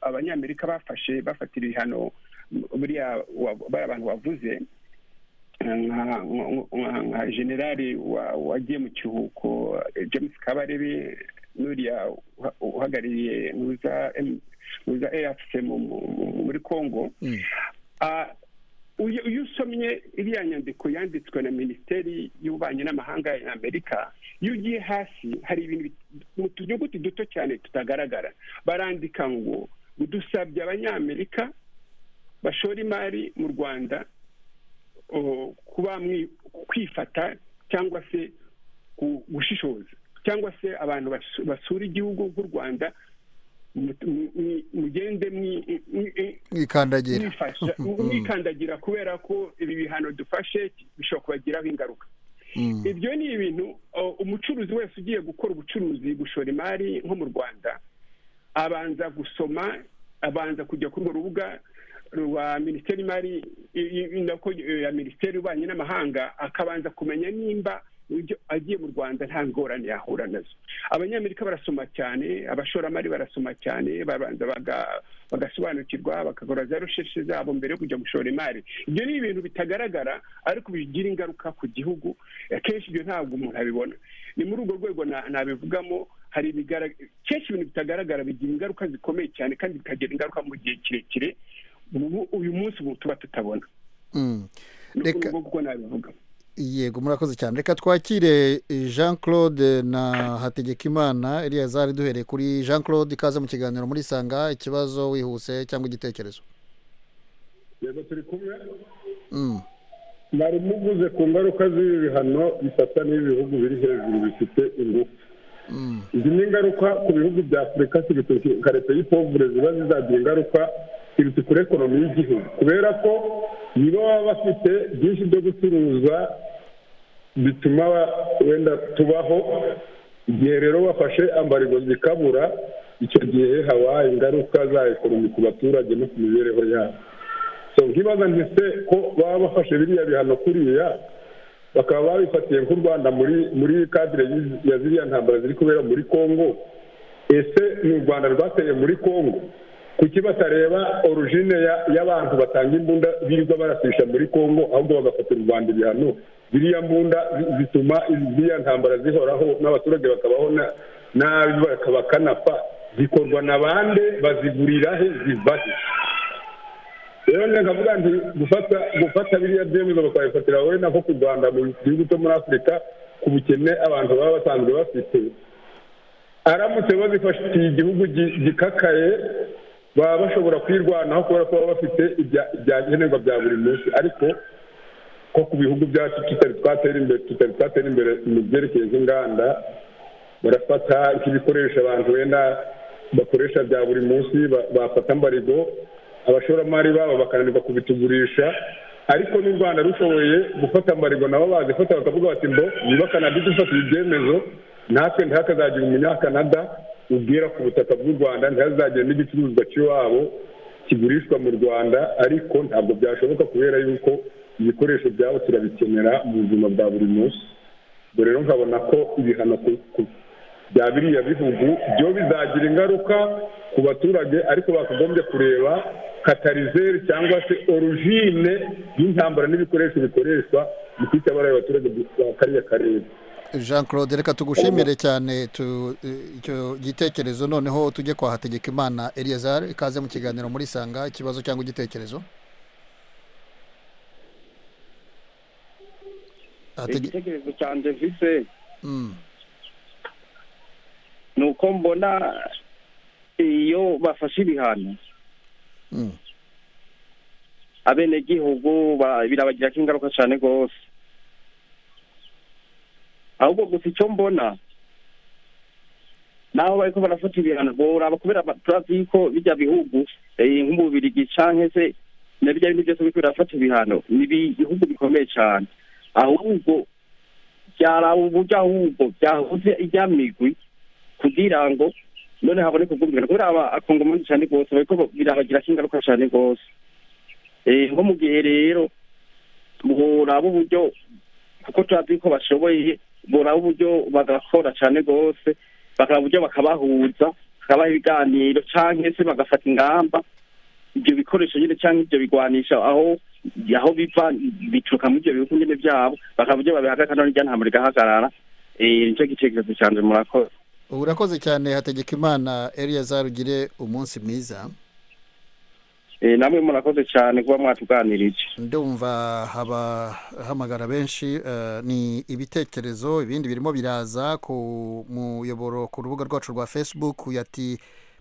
abanyamerika bafashe bafatira ibihano buriya bari abantu bavuze nka generali wagiye mu kiruhuko james kabarebe n'uriya uhagarariye muza efuse muri congo iyo usomye iriya nyandiko yanditswe na minisiteri y'ububanyi n'amahanga ya amerika iyo ugiye hasi hari ibintu mu tunyuguti duto cyane tutagaragara barandika ngo udusabye abanyamerika bashora imari mu rwanda kuba kwifata cyangwa se gushishoza cyangwa se abantu basu- basura igihugu nk'u rwanda mu- mu- mu- mugende mwi- mwi- mwi- mwikandagira mwifasha mwikandagira kubera ko ibi bihano dufashe bishobora kubagiraho ingaruka Mm. ibyo ni ibintu o, umucuruzi wese ugiye gukora ubucuruzi gushora imari nko mu rwanda abanza gusoma abanza kujya kuri urwo rubuga rwa minisiteri y'imari i- i- i- nako, eh, ya minisiteri y'ububanyi n'amahanga akabanza kumenya nimba ibyo agiye mu rwanda nta ngorane yahura nazo abanyamerika barasoma cyane abashoramari barasoma cyane babanza baga- bagasobanukirwa bagakora za recherche zabo mbere yo kujya gushora imari ibyo ni ibintu bitagaragara ariko bigira ingaruka ku gihugu akenshi ibyo ntabwo umuntu abibona ni muri urwo rwego na- nabivugamo hari ibigarag- kenshi ibintu bitagaragara bigira ingaruka zikomeye cyane kandi bikagira ingaruka mu gihe kirekire Ubu- uyu munsi ubu tuba tutabona Mm. ni Reka- muri urwo rwego nabivuga yego murakoze cyane reka twakire jean claude na hategekimana eliyazari duhereye kuri jean claude ikaze mu kiganiro muri sanga ikibazo wihuse cyangwa igitekerezo yego turi kumwe Mm. mwari muvuze ku ngaruka z'ibi bihano bifata n'ibihugu biri hejuru bifite ingufu Mm. izi ni ingaruka ku bihugu bya afurika zibituruka karite y'ipovure ziba zizagira ingaruka zibiti kuri ekonomi y'igihugu kubera ko niba baba bafite byinshi byo gucuruza bituma ba- wenda tubaho igihe rero bafashe ambarigo zikabura icyo gihe haba ingaruka za ekonomi ku baturage no ku mibereho yabo so nkibaza nti se ko baba bafashe biriya bihano kuriya bakaba babifatiye nk'u rwanda muri muri kadire y'izi- ya ziriya ntambara ziri kubera muri congo ese ni u rwanda rwateye muri congo kuki batareba origine ya- y'abantu batanga imbunda birirwa barasisha muri congo ahubwo bagafatira u rwanda ibihano ziriya mbunda zi- zituma ziriya ntambara zihoraho n'abaturage bakabaho na- nabi bakaba bakanapfa zikorwa na bande bazigurira he ziva he rero nge nkavuga nti gufata gufata biriya byemezo bakabifatira wowe nako ku rwanda mu gihugu cyo muri afurika ku bukene abantu baba basanzwe bafite aramutse bazifatiye igihugu gi- gikakaye baba bashobora kwirwanaho kubera ko baba bafite ibya- ibyankenerwa bya buri munsi ariko ko ku bihugu byacu tutari twatera imbere tutari twatera imbere mu byerekeye nk'inganda barafata nk'ibikoresho abantu wenda bakoresha bya buri munsi ba- bafata mbarigo abashoramari babo bakananirwa kubitugurisha ariko n'u rwanda rushoboye gufata mbarigo nabo bazifata bakavuga bati mbo niba kanada idufatiye ibyemezo natwe ntihakazagire umunyakanada ubwira ku butaka bw'u rwanda ntihazagire n'igicuruzwa cy'iwabo kigurishwa mu rwanda ariko ntabwo byashoboka kubera yuko ibikoresho byabo turabikenera mu buzima bwa buri munsi ubwo rero nkabona ko ibihano ku- ku- bya biriya bihugu byo bizagira ingaruka ku baturage ariko bakagombye kureba katarizeri cyangwa se origine y'intambara n'ibikoresho bikoreshwa mu kwita abaraye abaturage ba kariya karere jean claude reka tugushimire cyane tu- eh, icyo gitekerezo noneho tujye kwa hategekimana eliyazari ikaze mu kiganiro muri sanga ikibazo cyangwa igitekerezo Hatege- igitekerezo cyanjye mfise Mm. ni uko mbona iyo bafashe ibihano Mm. abenegihugu ba- birabagirako ingaruka cyane rwose ahubwo gusa icyo mbona naho bariko barafata ibihano boraba kubera ba- turazi yuko bijya bihugu eh, nk'umubirigi canke se na bijya bintu byose biriko birafata ibihano ni ibihugu bikomeye cyane ahubwo byaraba uburyo ahubwo byahuze ijya migwi kugira ngo none haboneke ubwumvikane kubera aba akongomani cyane rwose bariko birabagirako ingaruka cyane rwose Eh, nko mu gihe rero buraba uburyo kuko turazi ko bashoboye buraba uburyo bagakora cyane rwose bakaba uburyo bakabahuza bakabaha ibiganiro cyangwa se bagafata ingamba ibyo bikoresho nyine cyangwa ibyo bigwanisha aho aho biva bituruka muri ibyo bihugu nyine byabo bakaba uburyo babihagarika none irya ntabwo rigahagarara Eh, nicyo gitekerezo cyanjye murakoze urakoze cyane hategekimana eliyazari ugire umunsi mwiza Eh, namwe murakoze cyane kuba mwatuganirije ndumva habahamagara benshi eh, ni ibitekerezo ibindi birimo biraza ku muyoboro ku rubuga rwacu rwa facebook yati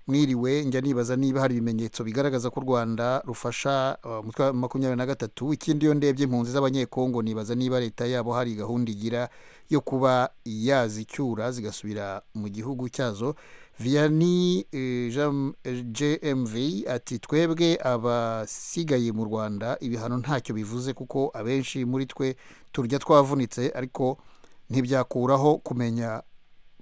mwiriwe njya nibaza niba hari ibimenyetso bigaragaza ko u rwanda rufasha umutwe wa makumyabiri na gatatu ikindi iyo ndebye impunzi z'abanyekongo nibaza niba leta yabo hari gahunda igira yo kuba yazicyura zigasubira mu gihugu cyazo viyani jmv ati twebwe abasigaye mu rwanda ibihano ntacyo bivuze kuko abenshi muri twe turya twavunitse ariko ntibyakuraho kumenya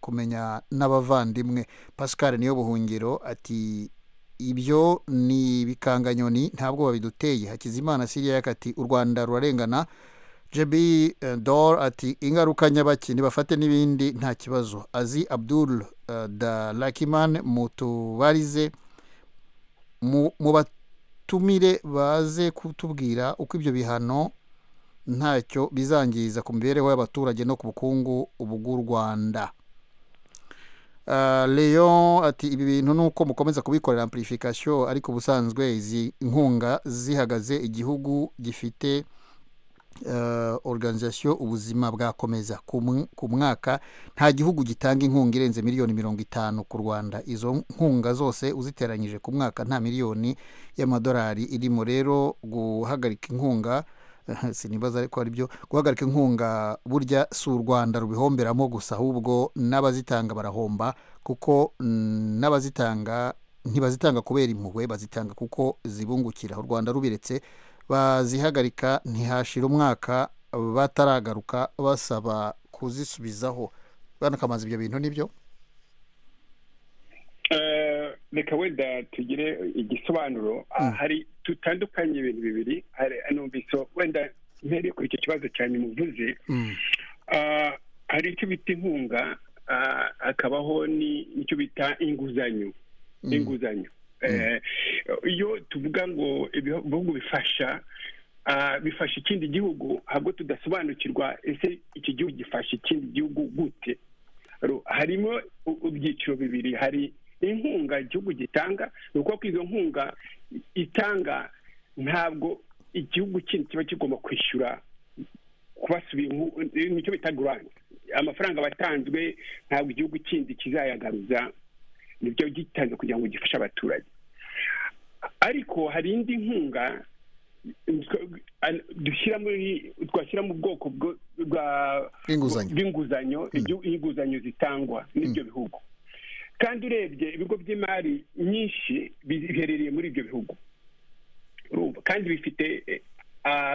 kumenya n'abavandimwe pascal niyo buhungiro ati ibyo ni ibikanganyoni ntabwo babiduteye hakizimana siriya yakati u rwanda rurarengana jebi dor ati ingaruka nyabaki ntibafate n'ibindi nta kibazo azi abdul da lakimani mutubarize mu batumire baze kutubwira uko ibyo bihano ntacyo bizangiza ku mibereho y'abaturage no ku bukungu bw'u rwanda leon ati ibi bintu ni uko mukomeza kubikorera amplification ariko ubusanzwe izi nkunga zihagaze igihugu gifite organization ubuzima bwakomeza ku mwaka nta gihugu gitanga inkunga irenze miliyoni mirongo itanu ku rwanda izo nkunga zose uziteranyije ku mwaka nta miliyoni y'amadolari irimo rero guhagarika inkunga sinibaza ariko ari byo guhagarika inkunga burya si u rwanda rubihomberamo gusa ahubwo n'abazitanga barahomba kuko n'abazitanga ntibazitanga kubera impuhwe bazitanga kuko zibungukira u rwanda rubiretse bazihagarika ntihashira umwaka bataragaruka basaba kuzisubizaho banakamaza ibyo bintu nibyo reka wenda tugire igisobanuro hari dutandukanye ibintu bibiri numvise wenda mpereye kuri icyo kibazo cyane muvuze hari icyo bita inkunga hakabaho n'icyo bita inguzanyo inguzanyo iyo tuvuga ngo ibihugu bifasha bifasha ikindi gihugu ntabwo tudasobanukirwa ese iki gihugu gifasha ikindi gihugu gute harimo ibyiciro bibiri hari inkunga igihugu gitanga ni uko izo nkunga itanga ntabwo igihugu kindi kiba kigomba kwishyura kubasubira nicyo bita garanti amafaranga batanzwe ntabwo igihugu kindi kizayagaruza nibyo gitanze kugira ngo gifashe abaturage ariko hari indi nkunga dushyira muri twashyira mu bwoko bw'inguzanyo inguzanyo zitangwa n'ibyo bihugu kandi urebye ibigo by'imari nyinshi biherereye muri ibyo bihugu kandi bifite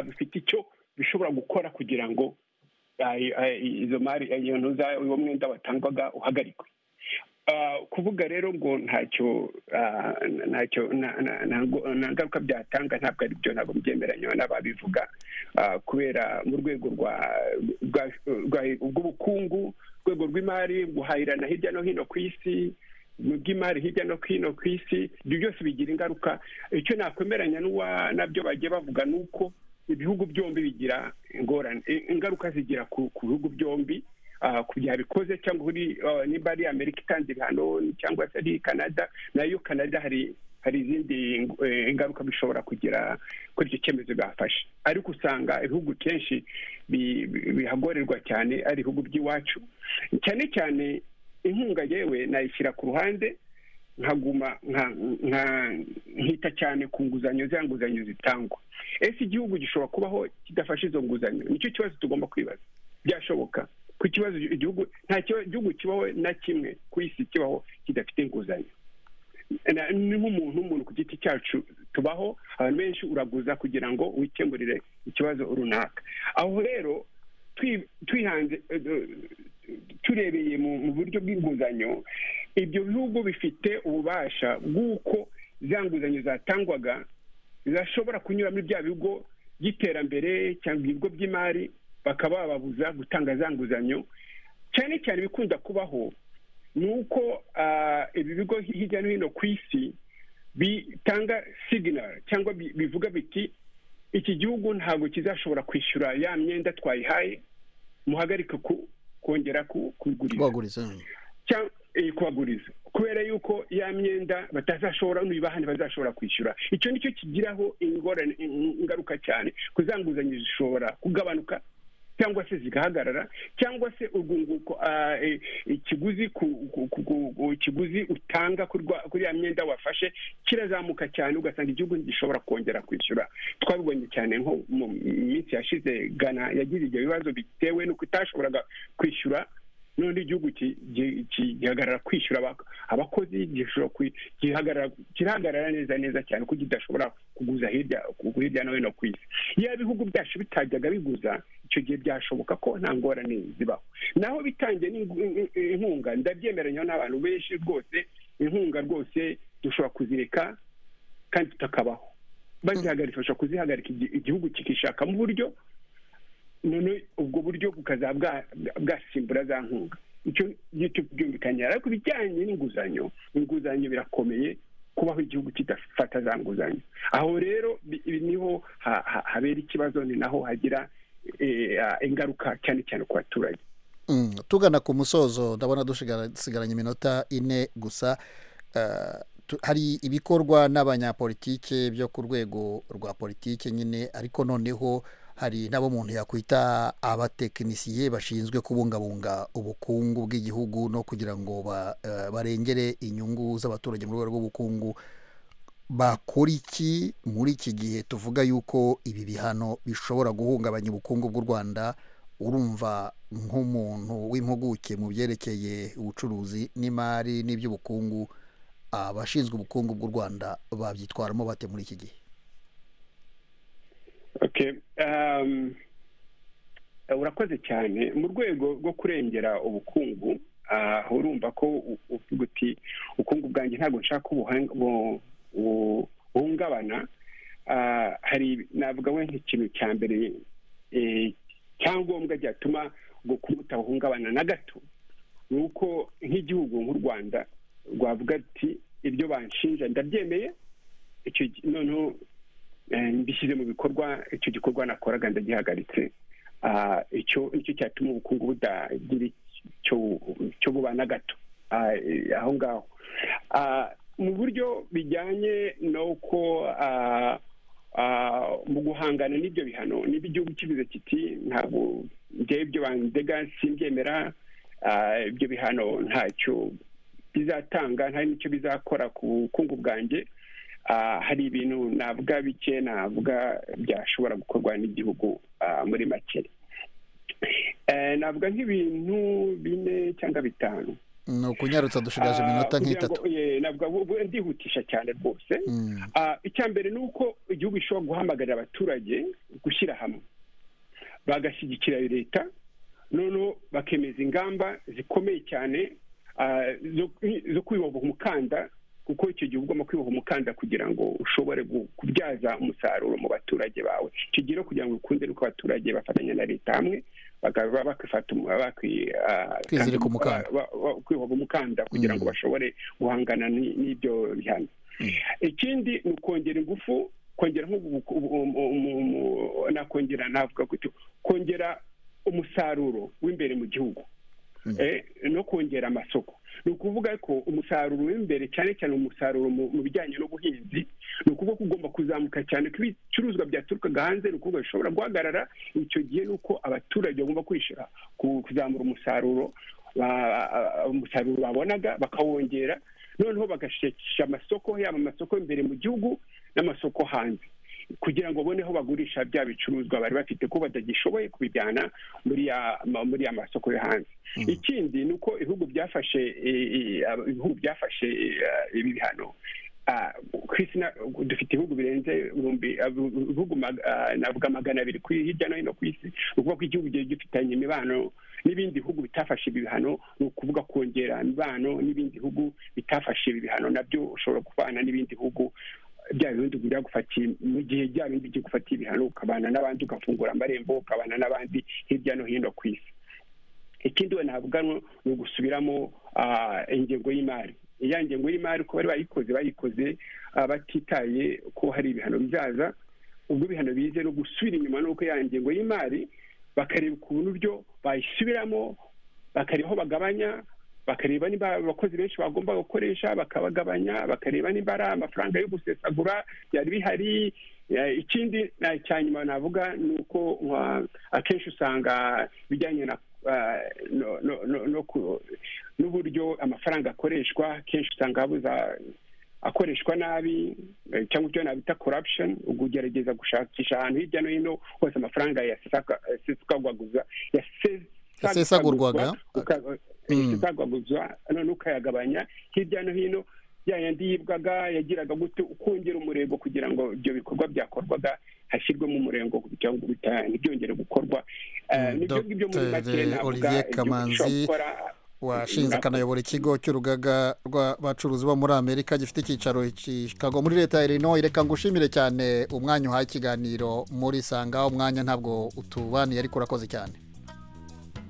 bifite icyo bishobora gukora kugira ngo izo mari uwo mwenda watangwaga uhagarikwe kuvuga rero ngo ntacyo ntacyo nta ngaruka byatanga ntabwo ari byo ntabwo mbyemeranya n'ababivuga kubera mu rwego rw'ubukungu rwego rw'imari guhahirana hirya no hino ku isi mu bw'imari hirya no hino ku isi ibyo byose bigira ingaruka icyo nakwemeranya nabyo bagiye bavuga ni uko ibihugu byombi bigira ingorane ingaruka zigira ku bihugu byombi kugira bikoze cyangwa niba ari amerika itanze ibihano cyangwa se ari canada nayo canada hari hari izindi ingaruka bishobora kugira kuri icyo cyemezo bafashe ariko usanga ibihugu kenshi bihagorerwa cyane ari ibihugu by'iwacu cyane cyane inkunga yewe nayishyira ku ruhande nkaguma nkita cyane ku nguzanyo za nguzanyo zitangwa ese igihugu gishobora kubaho kidafashe izo nguzanyo nicyo kibazo tugomba kwibaza byashoboka ku kibazo igihugu nta gihugu kibaho na kimwe ku isi kibaho kidafite inguzanyo ni nk'umuntu umuntu ku giti cyacu tubaho abantu benshi uraguza kugira ngo wikemurire ikibazo runaka aho rero twihanze turebeye mu buryo bw'inguzanyo ibyo bihugu bifite ububasha bw'uko za nguzanyo zatangwaga zashobora kunyura muri bya bigo by'iterambere cyangwa ibigo by'imari bakaba bababuza gutanga za nguzanyo cyane cyane ibikunda kubaho ni uko ibi bigo hirya no hino ku isi bitanga siginari cyangwa bivuga biti iki gihugu ntabwo kizashobora kwishyura ya myenda twayihaye muhagarike kongera kubaguriza kubaguriza kubera yuko ya myenda batazashobora ntibibaha ntibazashobora kwishyura icyo nicyo kigiraho ingorane ingaruka cyane kuzanguzanyo zishobora kugabanuka cyangwa se zigahagarara cyangwa se urwunguko ah, eh, ikiguzi ku- ku- ku- ku- ikiguzi utanga kuri rwa- kuri ya myenda wafashe kirazamuka cyane ugasanga igihugu ntigishobora kongera kwishyura twabibonye cyane nko mu minsi yashize gana yagize ibyo bibazo bitewe n'uko itashoboraga kwishyura none igihugu ki- gi- ki- gihagarara kwishyura aba- abakozi gishobora kwi- gihagarara- kirahagarara neza neza cyane ko kidashobora kuguza hirya ku- hirya no hino ku isi iyo ibihugu byacu bitajyaga biguza icyo gihe byashoboka ko nta ngorane zibaho naho bitangiye n'ingu- in- in- inkunga ndabyemeranya n'abantu benshi rwose inkunga rwose dushobora kuzireka kandi tutakabaho bazihagarika bashobora kuzihagarika igi- igihugu kikishakamo uburyo none ubwo buryo bukazaba bwa- bwasimbura za nkunga icyo ngicyo byumvikanye ariko ibijyanye n'inguzanyo inguzanyo birakomeye kubaho igihugu kidafata za nguzanyo aho rero bi- ibi niho ha- ha- habera ikibazo ni naho hagira eh, ah, ingaruka cyane cyane ku baturage Mm, tugana ku musozo ndabona dushigara- dusigaranye iminota ine gusa eh, tu- hari ibikorwa n'abanyapolitike byo ku rwego rwa politike nyine ariko noneho hari n'abo umuntu yakwita abatekinisiye bashinzwe kubungabunga ubukungu bw'igihugu no kugira ngo ba- eh, barengere inyungu z'abaturage mu rwego rw'ubukungu bakora iki muri iki gihe tuvuga yuko ibi bihano bishobora guhungabanya ubukungu bw'u rwanda urumva nk'umuntu w'impuguke mu byerekeye ubucuruzi n'imari n'iby'ubukungu abashinzwe ubukungu bw'u rwanda babyitwaramo bate muri iki gihe okay um, eh, urakoze cyane mu rwego rwo kurengera ubukungu ah, urumva ko u- uvuga uti ubukungu bwanjye ntabwo nshaka ko buhang- bu- bu- buhungabana Ah, hari navuga we nk'ikintu cya mbere eh, cyangombwa cyatuma ubwo butabahungabana na gato ni uko nk'igihugu nk'u rwanda rwavuga ati ibyo banshinja ndabyemeye icyo gi- noneho eh, mbishyize mu bikorwa icyo gikorwa nakoraga ndagihagaritse Ah, icyo nicyo cyatuma ubukungu budagira icyo cyo buba na gato Ah, eh, aho ngaho Ah, mu buryo bijyanye n'uko ah, ah, mu guhangana n'ibyo bihano n'ibyo igihugu kivuze kiti ntabwo njyewe ibyo bandega simbyemera Ah, ibyo bihano ntacyo bizatanga nta n'icyo bizakora ku bukungu bwanjye Ah, hari ibintu navuga bike navuga byashobora gukorwa n'igihugu ah, muri make Eh, navuga nk'ibintu bine cyangwa bitanu ni ukunyarutsa dushigaje Ah, iminota kugira nk'itatu ngo, eh, navuga ubu- ubu ndihutisha cyane rwose Mm. Ah, icya mbere ni uko igihugu gishobora guhamagarira abaturage gushyira hamwe bagashyigikira leta noneho bakemeza ingamba zikomeye cyane ah, zo- zo kwiboha umukanda kuko icyo gihe ugomba kwiboha umukanda kugira ngo ushobore gu- kubyaza umusaruro mu baturage bawe icyo gihe rero kugira ngo ukunde nuko abaturage bafatanya na leta hamwe bakaba bakifata umu- baki- ah, Kwizirika umukanda. ba- ba- kwiboha umukanda kugira ngo bashobore guhangana ni- n'ibyo bihano ikindi ni ukongera ingufu kongera nk'ubu buku- ubu- umu- umu- umu- nakongera navuga gutyo kongera umusaruro w'imbere mu gihugu Eh, no kongera amasoko ni ukuvuga ko umusaruro w'imbere cyane cyane umusaruro mu mu bijyanye n'ubuhinzi ni ukuvuga ko ugomba kuzamuka cyane ko ibicuruzwa byaturukaga hanze ni ukuvuga bishobora guhagarara icyo gihe ni uko abaturage bagomba kwishyura ku- kuzamura umusaruro ba- umusaruro babonaga bakawongera noneho bagashakisha amasoko yaba amasoko imbere mu gihugu n'amasoko hanze kugira ngo babone aho bagurisha bya bicuruzwa bari bafite ko batagishoboye kubijyana muri ya ma- muri ya masoko yo hanze ikindi ni uko ibihugu byafashe eh, eh, ab- ibihugu byafashe eh, ah, ibi bihano Ah, ku isi na- dufite ibihugu birenze ibihumbi ah, ibihugu mag- ah, navuga magana abiri ku hirya no hino ku isi ni ukuvuga ko igihugu gihe gifitanye imibano n'ibindi bihugu bitafashe ibi bihano ni ukuvuga kongera imibano n'ibindi bihugu bitafashe ibi bihano nabyo ushobora kubana n'ibindi bihugu bya bindi byagufatiye mu gihe bya bindi byagufatiye ibihano ukabana n'abandi ugafungura amarembo ukabana n'abandi hirya no hino ku isi ikindi we navuga no- ni ugusubiramo ah, ingengo y'imari iya ngengo y'imari uko bari bayikoze bayikoze ah, batitaye ko hari ibihano bizaza ubwo ibihano bize no gusubira inyuma n'uko ya ngengo y'imari bakareba ukuntu buryo bayisubiramo bakareba aho bagabanya bakareba niba abakozi benshi bagomba gukoresha bakabagabanya bakareba niba ari amafaranga yo gusesagura byari bihari ikindi cya nyuma navuga ni uko akenshi usanga ibijyanye na n'uburyo amafaranga akoreshwa kenshi usanga habuza akoreshwa nabi cyangwa icyo nabita corruption ugerageza gushakisha ahantu hirya no hino hose amafaranga yasesagwaguza yasesagurwaga yasesagwaguza none ukayagabanya hirya no hino ya yandi yibwaga yagiraga gute ukongera umurego kugira ngo ibyo bikorwa byakorwaga hashyirwemo umurengo kugira ngo ntibyongere gukorwa nibyo ngibyo muri make navuga ibyo gukora washinze akanayobora ikigo cy'urugaga rw'abacuruzi bo muri amerika gifite icyicaro Chicago muri leta ya Illinois reka ngushimire cyane umwanya uhaye ikiganiro muri sanga umwanya ntabwo utubaniye ariko urakoze cyane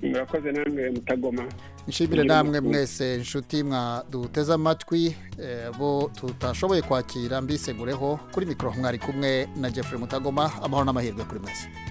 murakoze namwe mutagoma nshimire namwe mwese inshuti mwaduteze amatwi bo tutashoboye kwakira mbisegureho kuri mikoro mwari kumwe na Jeffrey mutagoma amahoro n'amahirwe kuri mwese